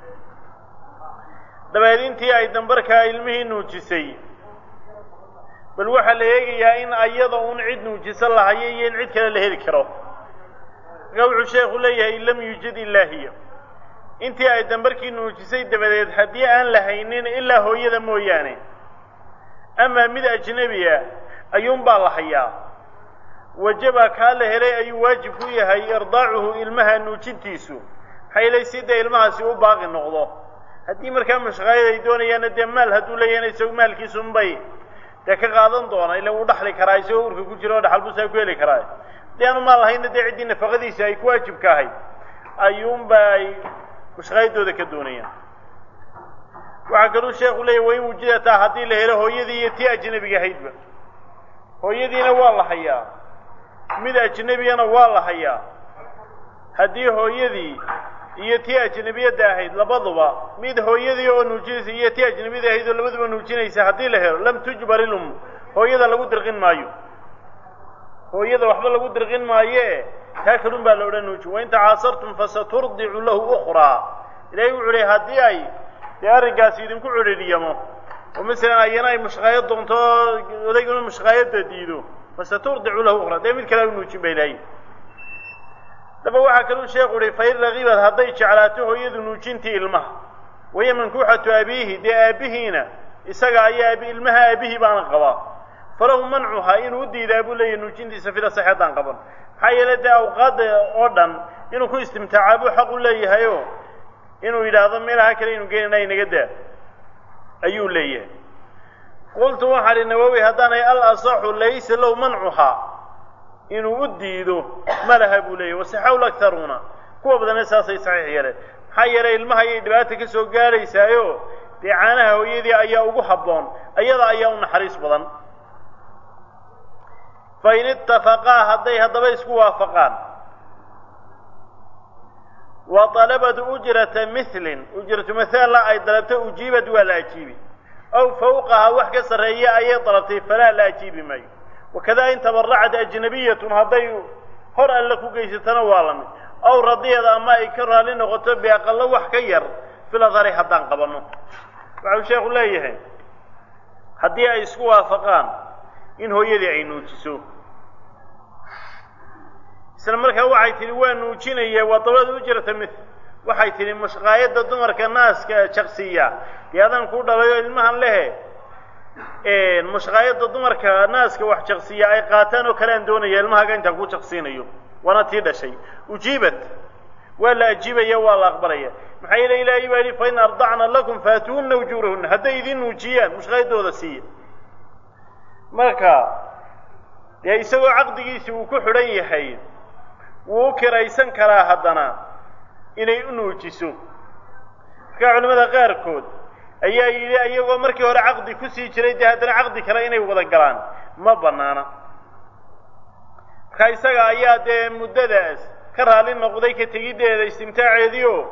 dabeed intii ay dambarkaa ilmihii nuujisay bal waxaa la eegayaa in ayada uun cid nuujiso lahayo iyo in cid kale la heli karo markaa wuxuu sheekhu leeyahay lam yujid ilaa hiya intii ay dambarkii nuujisay dabadeed haddii aan la haynin ilaa hooyada mooyaane amaa mid ajnebi ah ayuunbaa la hayaa wajaba kaa la helay ayuu waajib ku yahay irdaacuhu ilmaha nuujintiisu maxaa yeelay si dee ilmahaasi u baaqi noqdo haddii markaa mashqaayad ay doonayaanna dee maal hadduu leeyahayna isagu maalkiisunbay dee ka qaadan doona ila wuu dhaxli karaa isagoo urka ku jira oo dhaxalbusaa ku heli karaa haddii aanu maal lahayna dee ciddii nafaqadiisa ay ku waajibka ahayd ayuunba ay mushqaayadooda ka doonayaan waxaa kaluu sheekhu leeyahy wain wujidataa haddii la helo hooyadii iyo tii ajnabiga ahaydba hooyadiina waa la hayaa mid ajnebiyana waa la hayaa haddii hooyadii iyo tii ajnebiyadda ahayd labaduba mid hooyadii oo nuujinaysa iyo tii ajnebiyada ahayd oo labaduba nuujinaysa haddii la helo lam tujbar ilum hooyada lagu dirqin maayo hooyada waxba lagu dirqin maaye taa kalun baa la odhan nuuji wain tacaasartum fasaturdicu lahu ukhraa ilahay wuxuu leey haddii ay dee arrinkaasi idinku cedhidhiyamo oo masalan ayana ay mushqaayad doonto odayguna mushqaayadda diido fasaturdicu lahu ukhraa dee mid kale u nuujin ba ilahay daba waxaa kaluu sheekhu uhi fain ragibad hadday jeclaato hooyadu nuujintii ilmaha waya mankuuxatu abiihi dee aabbihiina isaga ayaa abi ilmaha aabihii baana qabaa falahu mancuhaa inuu u diidaa buu leeyahy nuujintiisa fila sax haddaan qaban maxaa yeele dee awqaada oo dhan inuu ku istimtaacaa buu xaq u leeyahay o inuu yidhaahdo meelaha kale inu geenana inaga daa ayuu leeyahay qultu waxaan ihi nawowi haddaanay al asaxu laysa lahu mancuhaa inuu u diido ma laha buu leeyahy wasaxaw lakharuuna kuwa badana saasay saxiix yeeleen maxaa yeelay ilmaha ayay dhibaata ka soo gaadhaysaayo dee caanaha hooyadii ayaa ugu habboon ayada ayaa u naxariis badan fain itafaqaa hadday haddaba isku waafaqaan wa dalabad ujrata milin ujratu mahaalla ay dalabto ujiibad waa la ajiibi aw fawqaha wax ka sarreeya ayay dalabtay falaa la ajiibi maayo wakada in tabaracad ajnabiyatun hadday hor alle ku geysatana waa la mid aw radiyad ama ay ka raali noqoto biaqalo wax ka yar filadari haddaan qabanno waxau sheekhu leeyahay haddii ay isku waafaqaan in hooyadii ay nuujiso isla markaa waxay tidhi waa nuujinaya waa dablada ujrata mil waxay tidhi mushqaayadda dumarka naaska jaqsiya dee adaan kuu dhalayo ilmahan lehe mushqaayadda dumarka naaska wax jaqsiya ay qaataan oo kale aan doonaya ilmahaga intaan ku jaqsiinayo waana tii dhashay ujiibat waa la ajiibaya waa la aqbalaya maxaa yeele ilaahay baa yidhi fain ardacna lakum faatuunna ujuurahunna hadday idin nuujiyaan mushqaayaddooda siiya marka dee isagoo caqdigiisi uu ku xidhan yahay wuu u kiraysan karaa haddana inay u nuujiso markaa culimmada qaarkood ayaa yidhi iyagoo markii hore caqdi kusii jiray dee haddana caqdi kale inay wada galaan ma bannaana markaa isaga ayaa dee muddadaas ka raali noqday ka tegiddeeda istimtaaceedii o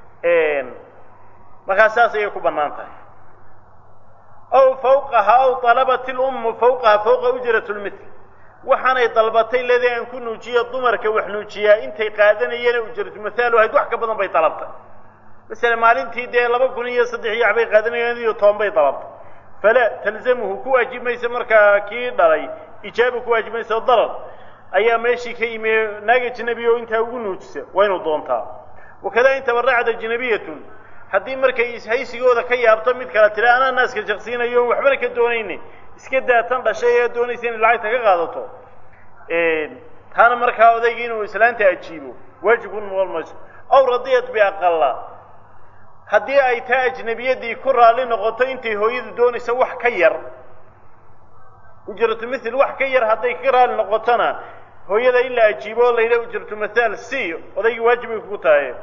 markaa saas ayay ku bannaan tahay aw fawqaha aw talabat ilummu fawqaha fawqa ujrat lmitl waxaanay dalbatay ledii aan ku nuujiyo dumarka wax nuujiyaa intay qaadanayeen ujratu mathaalu ahayd wax ka badan bay dalabtay masele maalintii dee laba kun iyo saddex iyo waxbay qaadanayeen iyo toban bay dalabtay fala talzamuhu ku waajib maysa markaa kii dhalay ijaaba ku waajib maysa oo dalal ayaa meeshii ka yimi naag ajnabi oo intaa ugu nuujisa waa inuu doontaa wakada in tabaracad ajnabiyatun haddii markay ishaysigooda ka yaabto mid kale tira anaa naaska jaqsiinayo waxbana ka doonayne iska daatan dhashay ee doonaysa inay lacagta ka qaadato taana markaa odayga inuu islaanta ajiibo waajib ku noqon mayso aw radiyat biaqala haddii ay taa ajnabiyadii ku raalli noqoto intay hooyadu doonaysa wax ka yar ujratu mithil wax ka yar hadday ka raalli noqotona hooyada in la ajiibo oo la yidhaha ujratu mathaal c odaygii waajib bay kugu tahay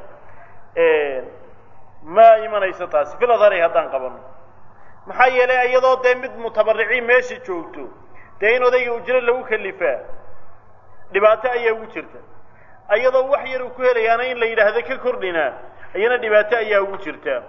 ma imanayso taasi filadari haddaan qabano maxaa yeelay iyadoo dee mid mutabariciin meesha joogto dee in odayga ujro lagu kalifaa dhibaato ayaa ugu jirta iyadoo wax yar uu ku helayaana in la yidhaahdo ka kordhina iyana dhibaato ayaa ugu jirta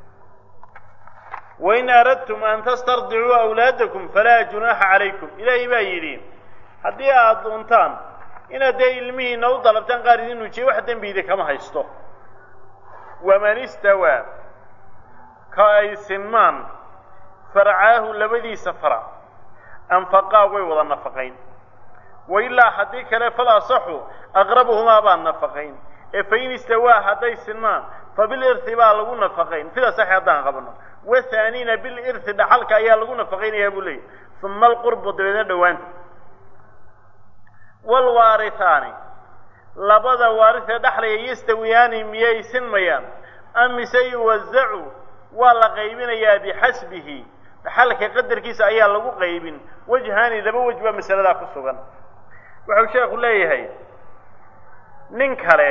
wain aradtum an tastardicuu awlaadakum falaa junaaxa calaykum ilaahay baa yidhi haddii aada doontaan inaad dee ilmihiina u dalabtaan qaar idin nuujiya wax dembiida kama haysto waman istawaa ka ay sinmaan farcaahu labadiisa farac anfaqaa way wada nafaqayn wailaa haddii kale fal asaxu aqrabuhumaa baan nafaqayn ee fain istawaa hadday sinmaan fabilirhi baa lagu nafaqayn fida saxi haddaan qabno wathaaniina bilirhi dhaxalka ayaa lagu nafaqaynayaa buu leeyahy uma alqurbu dabeedna dhowaanta waalwaarihaani labada waarisee dhexlaya yastawiyaani miyay sinmayaan am mise yuwazacu waa la qaybinayaa bixasbihi dhaxalka qadarkiisa ayaa lagu qaybin wajhaani laba wej baa masaladaa ku sugan wuxuu sheekhu leeyahay nin kale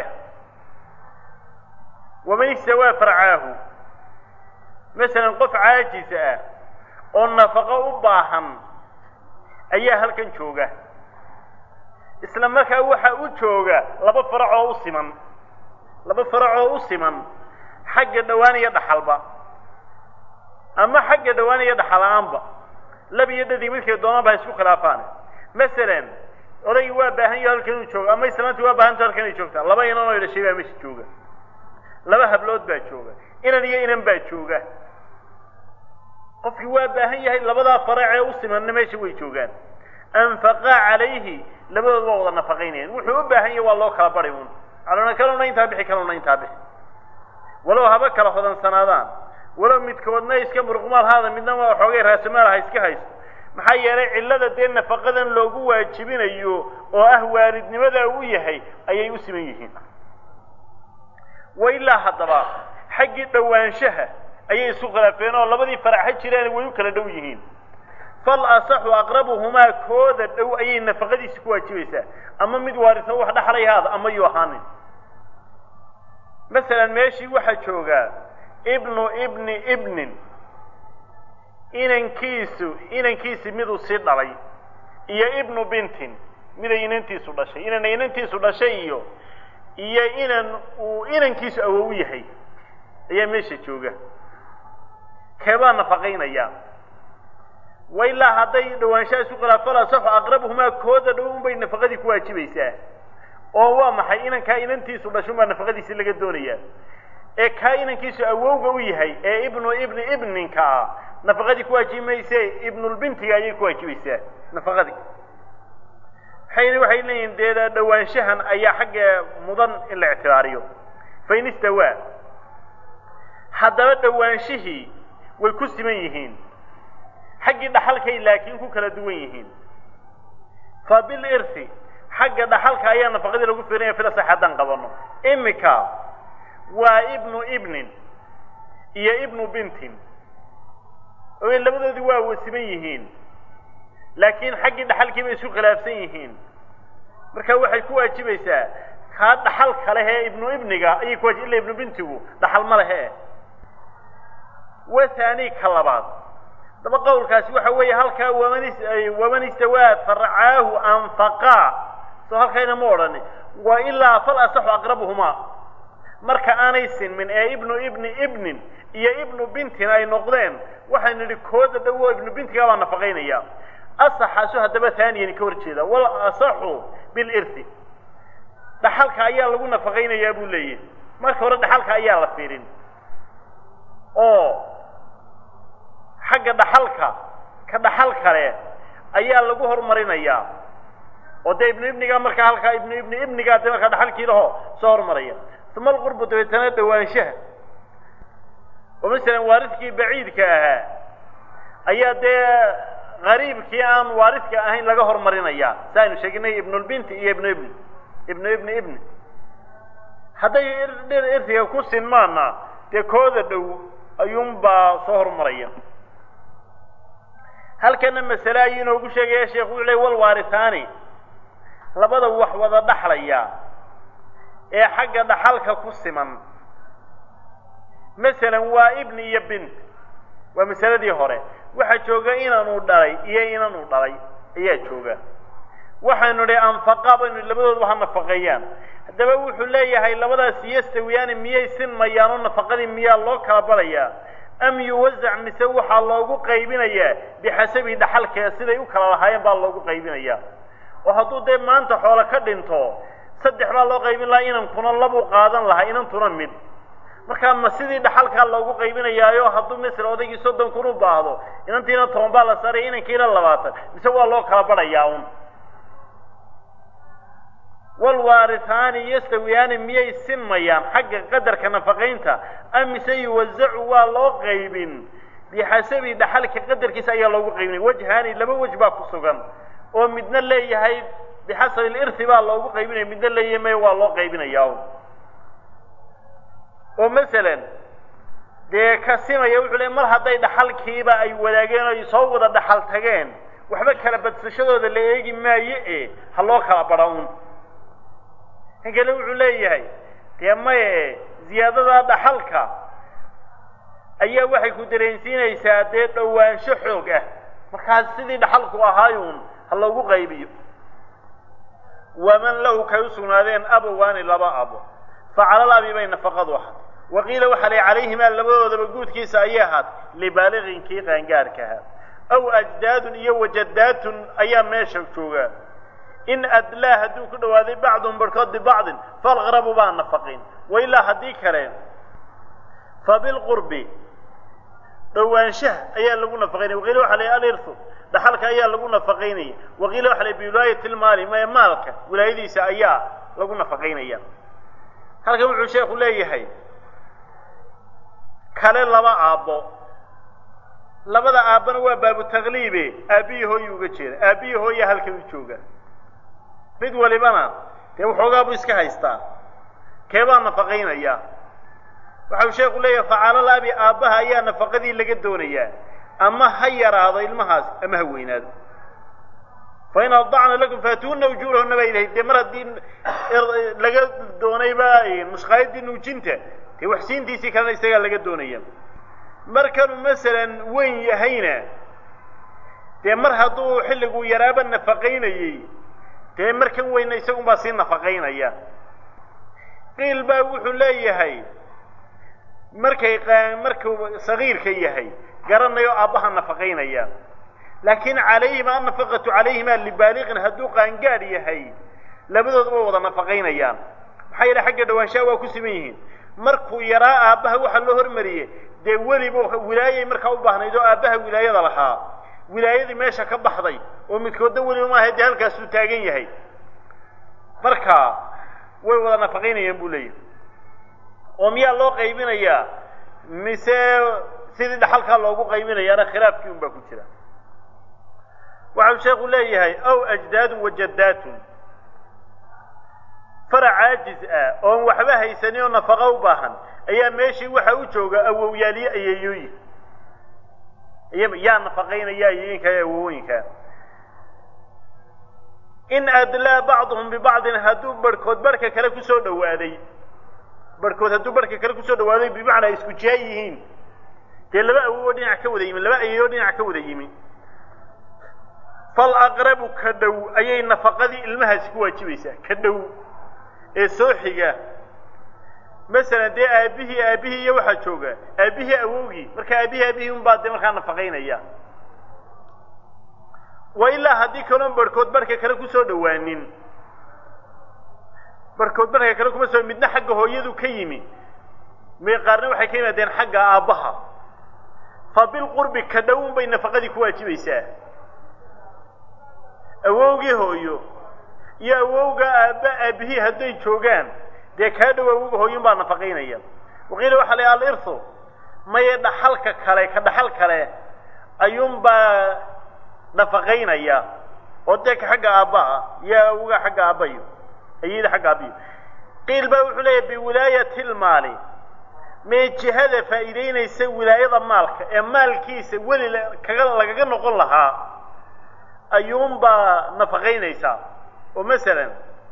waman istawaa farcaahu masalan qof caajis ah oo nafaqo u baahan ayaa halkan jooga isla markaa waxa u jooga laba farac oo u siman laba farac oo u siman xagga dhowaan iyo dhaxalba ama xagga dhowaan iyo dhaxal-aanba lab iyo dhadig midkay doonanba ha isku khilaafaan masalan odaygii waa baahan yaho halkan inuu joogo ama islaantii waa baahanta halkan inay joogtaa laba inan oo dhashay baa meesha jooga laba hablood baa jooga inan iyo inan baa jooga qofkii waa baahan yahay labadaa farac ee u simanna meesha way joogaan anfaqaa calayhi labadood waa wada nafaqaynayaan wuxuu u baahan yahay waa loo kala bari un calona kaluna intaa bixi kaluna intaa bixi walow haba kala hodansanaadaan walow midkoodna iska muruqmaal haada midna waa xoogay raasamaal ha iska haysto maxaa yeelay cillada dee nafaqadan loogu waajibinayo oo ah waalidnimada uu yahay ayay u siman yihiin wa ilaa haddaba xaggii dhowaanshaha ayay isu khilaafeen oo labadii faraxa jireen way u kala dhow yihiin fal asaxu aqrabuhumaa kooda dhow ayay nafaqadiisi ku waajibaysaa ama mid waarisa wax dhaxlay haada ama yuu ahaanin masalan meeshii waxaa joogaa ibnu ibni ibnin inankiisu inankiisi miduu sii dhalay iyo ibnu bintin miday inantiisu dhashay inana inantiisu dhashay iyo iyo inan uu inankiisu awow yahay ayaa meesha jooga keebaa nafaqaynaya wa ilaa hadday dhowaanshaha isu khilaafala saxu aqrabuhumaa kooda dhow unbay nafaqadii ku waajibaysaa oo waa maxay inankaa inantiisu dhashunbaa nafaqadiisi laga doonayaa ee kaa inankiisu awowga u yahay ee ibnu ibni ibninka ah nafaqadii ku waajibi mayse ibnulbintiga ayay ku waajibaysaa nafaqadii waxayna waxay leeyihin dee dhowaanshahan ayaa xagga mudan in la ictibaariyo fain istawaa haddaba dhowaanshihii way ku siman yihiin xaggii dhaxalkay laakiin ku kala duwan yihiin fa bilirthi xagga dhaxalka ayaa nafaqadii lagu firinaya filasax haddaan qabano imika waa ibnu ibnin iyo ibnu bintin oo labadoodii waa wasiman yihiin laakiin xaggii dhaxalkii bay isku khilaafsan yihiin marka waxay ku waajibaysaa kaa dhaxal ka leh ee ibnu ibniga ayay kuwaji illa ibnu bintigu dhaxal ma lehe wa haani ka labaad daba qowlkaasi waxa weeye halkaa waman waman istawaa farcaahu anfaqaa soo halkayna ma odhani wa ilaa fal asaxu aqrabuhumaa marka aanay sinmin ee ibnu ibni ibnin iyo ibnu bintin ay noqdeen waxaynu nidhi kooda dhowo ibnu bintigaa baa nafaqaynaya asaxaasu haddaba haaniyan ka hor jeeda wal asaxu bilirthi dhaxalka ayaa lagu nafaqaynayaa buu leeyahy marka hore dhaxalka ayaa la fiirin oo xagga dhaxalka ka dhaxal kale ayaa lagu horumarinayaa oo dee ibnu ibnigaa markaa halkaa ibnu ibni ibnigaa dee markaa dhaxalkii laho soo horumaraya uma alqurbu dabeetana dhowaanshaha oo masalan waaridkii baciidka ahaa ayaa dee qariibkii aan waaridka ahayn laga horumarinayaa si aynu sheeginay ibnulbinti iyo ibnu ibni ibnu ibni ibni hadday irtiga ku sinmaana dee kooda dhow ayuunbaa soo horumaraya halkana masale ayuu inoogu sheegaya sheekhu wuxu ley wal waaritaani labada wax wada dhaxlaya ee xagga dhaxalka ku siman masalan waa ibni iyo bint waa masaladii hore waxaa jooga inanuu dhalay iyo inanuu dhalay ayaa jooga waxaynu idhi anfaqa baynu labadooduba ha nafaqeeyaan haddaba wuxuu leeyahay labadaas yastawiyaani miyay sinmayaan oo nafaqadii miyaa loo kala barayaa am yuwasac mise waxaa loogu qaybinayaa bixasabi dhaxalkee siday u kala lahaayeen baa loogu qaybinayaa oo hadduu dee maanta xoolo ka dhinto saddex baa loo qaybin lahaa inankuna labuu qaadan lahaa inantuna mid markaa ma sidii dhaxalkaa loogu qaybinayaayo hadduu masel odaygii soddon kun u baahdo inantiina toban baa la saaraya inankiina labaatan mise waa loo kala barayaa un walwaaritaani yastawiyaani miyay sinmayaan xagga qadarka nafaqaynta am mise yuwasacu waa loo qaybin bixasabi dhaxalka qadarkiisa ayaa loogu qaybinaya wajhaani laba wej baa ku sugan oo midna leeyahay bixasabi lirthi baa loogu qaybinaya midna leeyahay maya waa loo qaybinayaa oo masalan dee ka simaya wuxuu leey mar hadday dhaxalkiiba ay wadaageen o ay soo wada dhaxal tageen waxba kala badsashadooda la eegi maayo e ha loo kala badha un kan kale wuxuu leeyahay dee maye ziyaadada dhaxalka ayaa waxay ku dareensiinaysaa dee dhowaansho xoog ah markaas sidii dhaxalku ahaayuun ha loogu qaybiyo waman lahu kay u sugnaadeen abowaani laba abo fa calal abi bay nafaqadu ahaad wa qiila waxaa lay calayhimaa labadoodaba guudkiisa ayay ahaad libaaliqin kii qaangaarkaha aw ajdaadun iyo wajadaatun ayaa meesha jooga in adlaa hadduu ku dhawaaday bacduhum barhkood bibacdin falqrabu baa nafaqin wa ilaa haddii kale fa bilqurbi dhowaanshaha ayaa lagu nafaqaynaya waqiila waxa la alirhu dhaxalka ayaa lagu nafaqaynaya waqiila waxa la biwilaayati lmaali mae maalka wilaayadiisa ayaa lagu nafaqaynaya halkan wuxuu sheekhu leeyahay kale laba aabbo labada aabbana waa baabu takliibe aabbiyi hooyi uga jeeda aabbiyi hooya halkan u jooga mid walibana dee waxoogaa buu iska haystaa keebaa nafaqaynaya waxau sheekhu leeyahay facalal abi aabbaha ayaa nafaqadii laga doonayaa ama ha yaraado ilmahaas ama ha weynaado fa in adacna lakum faatuuna ujuurahuna baa ilahay dee mar haddii laga doonayba mushqaayadii nuujinta dee waxsiintiisii kalena isagaa laga doonaya markanuu masalan weyn yahayna dee mar hadduu xilliguu yaraaba nafaqaynayey dee markan weyna isagunbaa sii nafaqaynaya qiil baa wuxuu leeyahay markay markuu sagiirka yahay garanayo aabbaha nafaqaynaya laakiin calayhima annafaqatu calayhima libaaliqin hadduu qaangaadh yahay labadooduba wada nafaqaynayaan maxaa yeele xagga dhawaanshaha waa ku siman yihiin markuu yaraa aabbaha waxaa loo hormariyey dee weliba wilaayay markaa u baahnayd oo aabbaha wilaayada lahaa wilaayadii meesha ka baxday oo midkoodna weliba maaha dee halkaasuu taagan yahay marka way wada nafaqaynayaan buu leeyahay oo miyaa loo qaybinayaa mise sidii dhaxalkaa loogu qaybinayaana khilaafkii un baa ku jira waxau sheekhu leeyahay aw ajdaadun wajadaatun farac caajiz ah oon waxba haysanin oo nafaqo u baahan ayaa meeshii waxa u jooga awowyaaliye ayeeyooyin yaa nafaqaynaya ayeeyinka ee awowooyinka in adlaa bacduhum bibacdin hadduu barhkood barhka kale kusoo dhawaaday barhkood hadduu barhka kale kusoo dhawaaday bimacnaa isku jiha yihiin dee laba awowoo dhinac ka wada yimi laba ayeeyoo dhinac ka wada yimi fal aqrabu ka dhow ayay nafaqadii ilmahaasi ku waajibaysaa ka dhow ee soo xiga masalan dee aabbihii aabbihii iyo waxaa jooga aabbihii awowgii marka aabbihii aabihii unbaa dee markaa nafaqaynaya wa ilaa haddii kaloon barhkood barhka kale kusoo dhawaanin barhkood barhka kale kuma soo midna xagga hooyadu ka yimi may qaarna waxay ka yimaadeen xagga aabbaha fa bilqurbi ka dhowun bay nafaqadii ku waajibaysaa awowgii hooyo iyo awowga aabba aabbihii hadday joogaan dee kaa dhow awowga hooyun baa nafaqaynaya waqiila waxaa la alirhu maye dhaxalka kale ka dhaxal kale ayuunbaa nafaqaynaya oo dee ka xagga aabbaha iyo awowga xagga aabbayo ayada xagga aabbiyo qiil baa wuxuu leeyahy biwilaayati lmaali mee jihada faa'iidaynaysa wilaayada maalka ee maalkiisa weli kaga lagaga noqon lahaa ayuunbaa nafaqaynaysaa oo masalan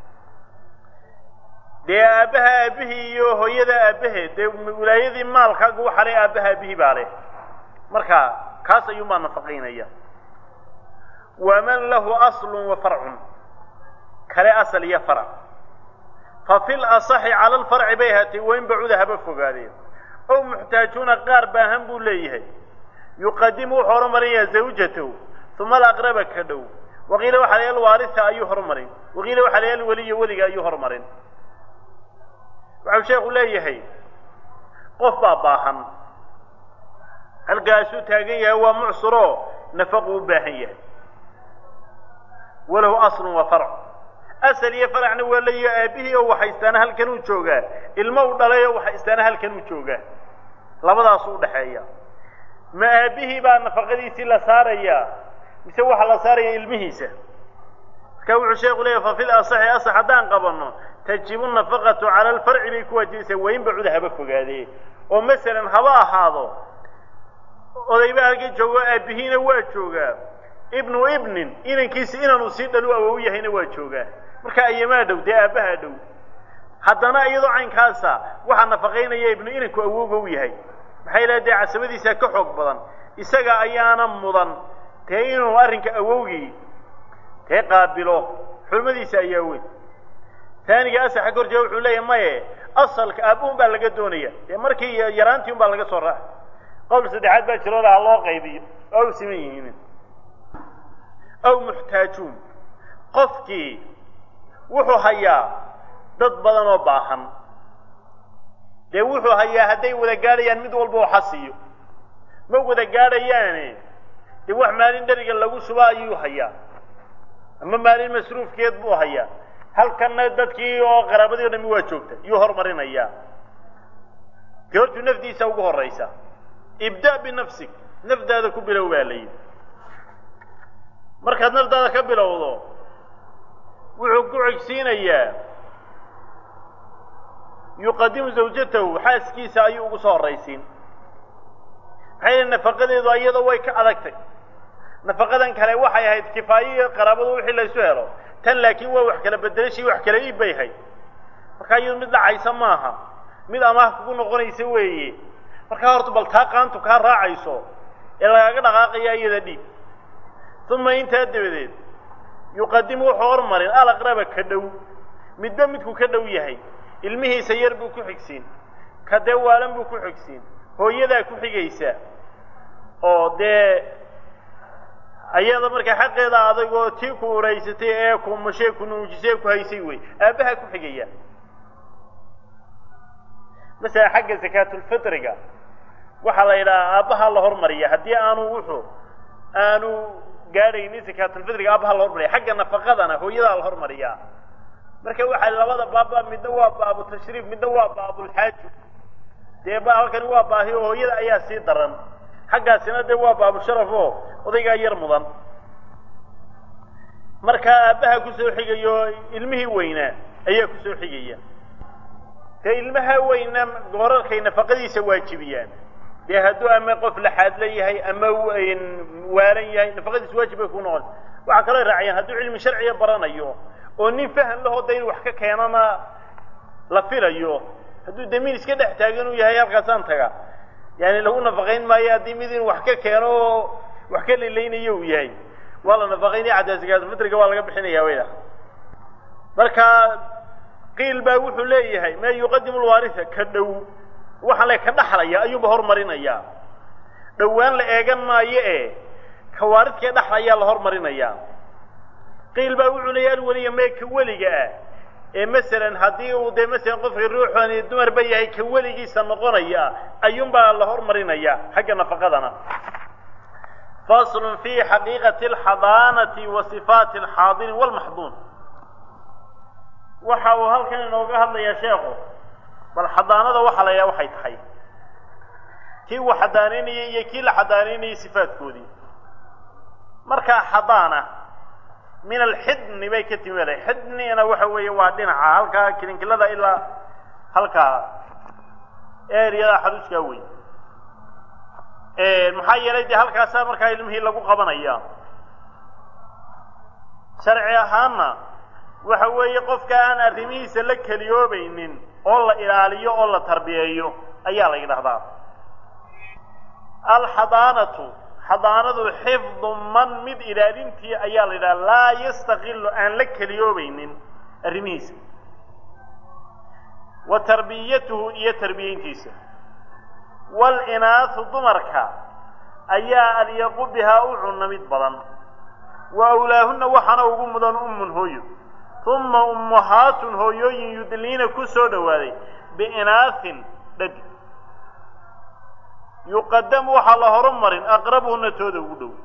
dee aabbaha aabbihii iyo hooyada aabbaheed dee wilaayadii maalkaaga waxa leh aabbaha aabihii baa leh marka kaas ayuunbaa nafaqaynaya waman lahu aslun wa farcun kale asal iyo farac fa fi lasaxi cala alfarci bay ahaatay wain bacuda haba fogaadeen ow muxtaajuuna qaar baahan buu leeyahay yuqadimu wuxuu horumarinayaa zawjatahu uma alaqraba ka dhow waqiila waxa la alwaarisa ayuu horumarin waqiila waxa la alweliya weliga ayuu horumarin waxau sheekhu leeyahay qof baa baahan halkaasuu taagan yahay waa mucsuro nafaqu u baahan yahay walahu aslun wa farc asal iyo faracna waa leeyahy aabbihii oo waxaystaana halkan uu joogaa ilmo u dhalay oo waxaystaana halkan uu joogaa labadaasu udhaxeeya ma aabbihii baa nafaqadiisii la saarayaa mise waxaa la saaraya ilmihiisa marka wuxuu sheeku leeyahy fa fil asaxi asax haddaan qabanno tajibu nafaqatu cala alfarci bay ku waajibaysaa wain bacuda haba fogaadee oo masalan haba ahaado odayba halka joogo aabihiina waa joogaa ibnu ibnin inankiisi inaanu sii dhalu awow yahayna waa joogaa marka ayamaa dhow dee aabbahaa dhow haddana iyadoo caynkaasa waxaa nafaqaynaya ibnu inanku awowga u yahay maxay ilaha dee casabadiisaa ka xoog badan isaga ayaana mudan dee inuu arrinka awowgii dee qaabilo xurmadiisa ayaa weyn taaniga asaxa ka horjeeda wuxuu leeyahay maye asalka aabbuhun baa laga doonaya dee markii yaraantii un baa laga soo raaca qowl saddexaad baa jiroo laha loo qaybiyo oo u siman yihiin aw muxtaajuun qofkii wuxuu hayaa dad badan oo baahan dee wuxuu hayaa hadday wada gaadhayaan mid walba oo xasiyo ma wada gaadhayaane dee wax maalin dheriga lagu shuba ayuu hayaa ama maalin masruufkeed buu hayaa halkanna dadkii oo qaraabadii o dhami waa joogta yuu horumarinayaa dee hortuu nafdiisa ugu horraysa ibda' binafsik nafdaada ku bilow baa la yidhi markaad nafdaada ka bilowdo wuxuu ku cegsiinayaa yuqadimu zawjatahu xaaskiisa ayuu ugu soo horraysiin maxay yihi nafaqadeedu iyadoo way ka adagtay nafaqadan kale waxay ahayd kifaayo iyo qaraabadu wixii laysu helo tan laakiin waa wax kala bedelashii wax kala iib bay ahayd markaa iyadu mid dhacaysa maaha mid amaah kugu noqonaysa weeye markaa horta bal taa qaantu kaa raacayso ee lagaaga dhaqaaqaya iyada dhiig uma intaa dabadeed yuqadimu wuxuu hormarin alaqraba ka dhow midba midku ka dhow yahay ilmihiisa yar buu ku xigsiin ka dee waalan buu ku xigsiin hooyadaa ku xigaysa oo dee ayada markaa xaqeeda adagoo tii ku uraysatay ee ku mashee ku nuujisay ku haysay wey aabbaha ku xigaya masala xagga sakaatulfitriga waxaa la yidhahaa aabbaha la hormariya haddii aanu wuxuu aanu gaadhaynin sakaatulfitriga aabbaha la hormariya xagga nafaqadana hooyadaa la hormariyaa marka waxaa labada baaba midna waa baabu tashriif midna waa baabulxaaju dee ba halkani waa baahi oo hooyada ayaa sii daran xaggaasina dee waa baabusharaf oo odaygaa yar mudan markaa aabbaha kusoo xigayo ilmihii weynaa ayaa kusoo xigaya dee ilmaha weyna goorarkay nafaqadiisa waajibiyaan dee hadduu ama qof laxaadla yahay ama waalan yahay nafaqadiisa waajib bay ku noqonaysa waxaa kaloo raaciyaan hadduu cilmi sharciga baranayo oo nin fahan lahoo da inu wax ka keenana la filayo hadduu damiin iska dhex taagan uu yahay halkaasaan taga yani lagu nafaqayn maayo haddii mid inuu wax ka keeno oo wax ka lilaynayo uu yahay waa la nafaqaynaya cadaasikaafitriga waa laga bixinaya wayda marka qiil baa wuxuu leeyahay ma yuqadimu lwaarisa ka dhow waxaa le ka dhaxlaya ayuunba hormarinaya dhowaan la eegan maayo e ka waaridkee dhaxlayaa la hormarinaya qiil baa wuxuu leeyahy alweliya mee ka weliga ah ee masalan haddii uu dee masalan qofkii ruuxani dumarba yahay ka weligiisa noqonaya ayuunbaa la hormarinaya xagga nafaqadana faslun fi xaqiiqati alxadaanati wa sifaati alxaadini walmaxduun waxa uu halkan inooga hadlayaa sheekhu bal xadaanada waxaa la yaha waxay tahay kii uu xadaanaynayay iyo kii la xadaanaynayay sifaadkoodii markaa xadaana min alxidni bay ka timi wada xidnina waxa weeye waa dhinaca halkaa kilinkilada ilaa halkaa eryada xaduuskaa wey maxaa yeelay dee halkaasaa markaa ilmihii lagu qabanaya sharci ahaanna waxa weeye qofka aan arrimihiisa la keliyoobaynin oo la ilaaliyo oo la tarbiyeeyo ayaa la yidhahdaa alxadaanatu xadaanadu xifdu man mid ilaalintii ayaa la yidhaha laa yastaqilu aan la keliyoobaynin arrimihiisa wa tarbiyatuhu iyo tarbiyeyntiisa waalinaathu dumarka ayaa alyaqu bihaa u cunna mid badan wa awlaahunna waxaana ugu mudan ummun hooyo uma ummahaatun hooyooyin yudliina ku soo dhowaaday biinaahin dhadi yuqadamu waxaa la horumarin aqrabuhuna tooda ugu dhow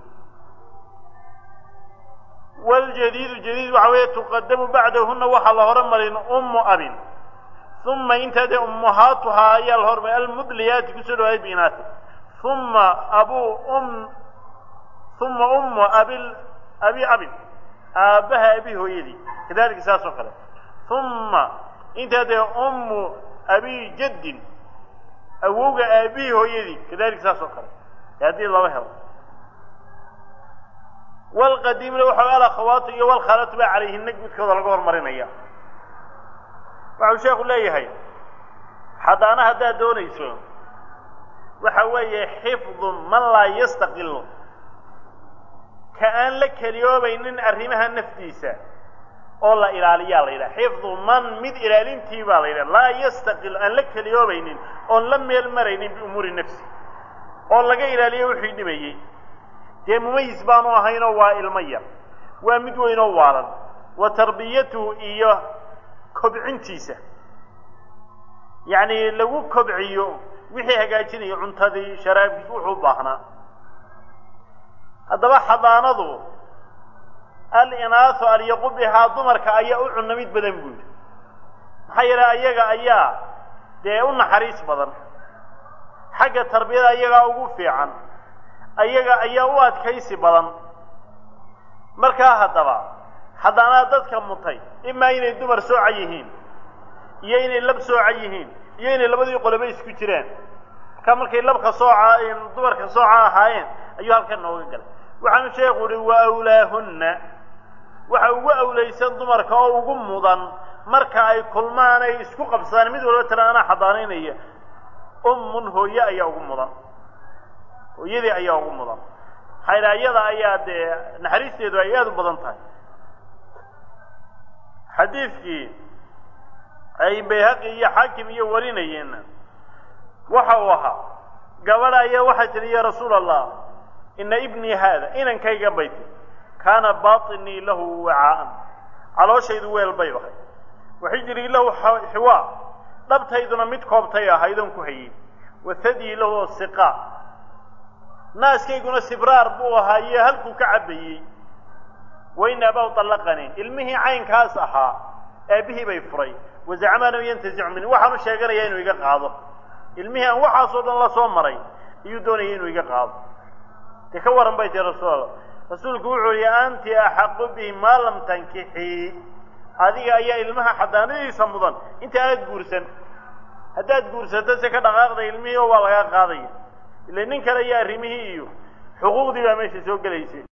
waljadiidu jadiid waxa weeye tuqadamu bacdahuna waxaa la horumarin ummu abin uma intaa dee ummahaatuhaa ayaa la horumarin almudliyaati kusoo dhawaaday biinaahin uma abuu um uma ummu abil abi abin aabbaha abi hooyadii kadalika saas oo kale uma intaa dee ummu abi jaddin awowga aabihii hooyadii kadalik saas oo kale ee haddii laba helo walqadiimna waxa alakhawaatu iyo walkhaalatu baa calayhinna midkooda laga hormarinaya waxau sheekhu leeyahay xadaana haddaad doonayso waxa weeye xifdu man laa yastaqilu ka aan la keliyoobaynin arrimaha nafdiisa oo la ilaaliyaa la yidhaha xifdu man mid ilaalintii baa la yidhaha laa yastaqil aan la keliyoobaynin oon la meel maraynin biumuuri nafsi oo laga ilaaliyo wixii dhibayey dee mumayis baanu ahaynoo waa ilmo yar waa mid weynoo waalan wa tarbiyatuhu iyo kobcintiisa yacni lagu kobciyo wixii hagaajinayo cuntadii sharaabkiis wuxuu u baahnaa haddaba xadaanadu alinaahu alyaqu bihaa dumarka ayaa u cunamid badan buu yidhi maxaa yeele ayaga ayaa dee u naxariis badan xagga tarbiyada ayagaa ugu fiican ayaga ayaa u adkaysi badan markaa haddaba xadaanaa dadka mutay imaa inay dumar sooca yihiin iyo inay lab sooca yihiin iyo inay labadii qoloba isku jiraan markaa markay labka sooca dumarka sooca ahaayeen ayuu halkan nooga galay waxaanu sheekhu uhi wa awlaahunna waxa ugu awlaysan dumarka oo ugu mudan marka ay kulmaan ay isku qabsadaan mid walba tala anaa xadaanaynaya ummun hooye ayaa ugu mudan hooyadii ayaa ugu mudan maxaa iyada ayaa dee naxariisteedu ay aada u badan tahay xadiidkii ay bayhaqi iyo xaakim iyo warinayeenna waxa uu ahaa gabadha ayaa waxay tidhi ya rasuula allah ina ibnii haada inankayga bay tii kaana baطinii lahu wacaa'an calooshaydu weel bay ahay waxijrii lahu xiwaa dhabtayduna mid koobtay ahaydoon ku hayey wathadii lahu siqaa naaskayguna sibraar buu ahaa iyo halkuu ka cabbayey wain abaw طallaqanii ilmihii caynkaas ahaa aabihii bay furay wazacma annahu yantazicu mini waxaanu sheeganayaa inuu iga qaado ilmihii aan waxaasoo dhan la soo maray ayuu doonaya inuu iga qaado dee ka waran bay tii rasuul rasuulku wuxuu yihi anti axaqu bihi maa lam tankixii adiga ayaa ilmaha xadaanadiisa mudan inta aad guursan haddaad guursato se ka dhaqaaqda ilmihii oo waa laga qaadaya ila nin kale iyo arrimihii iyo xuquuqdii baa meesha soo gelaysay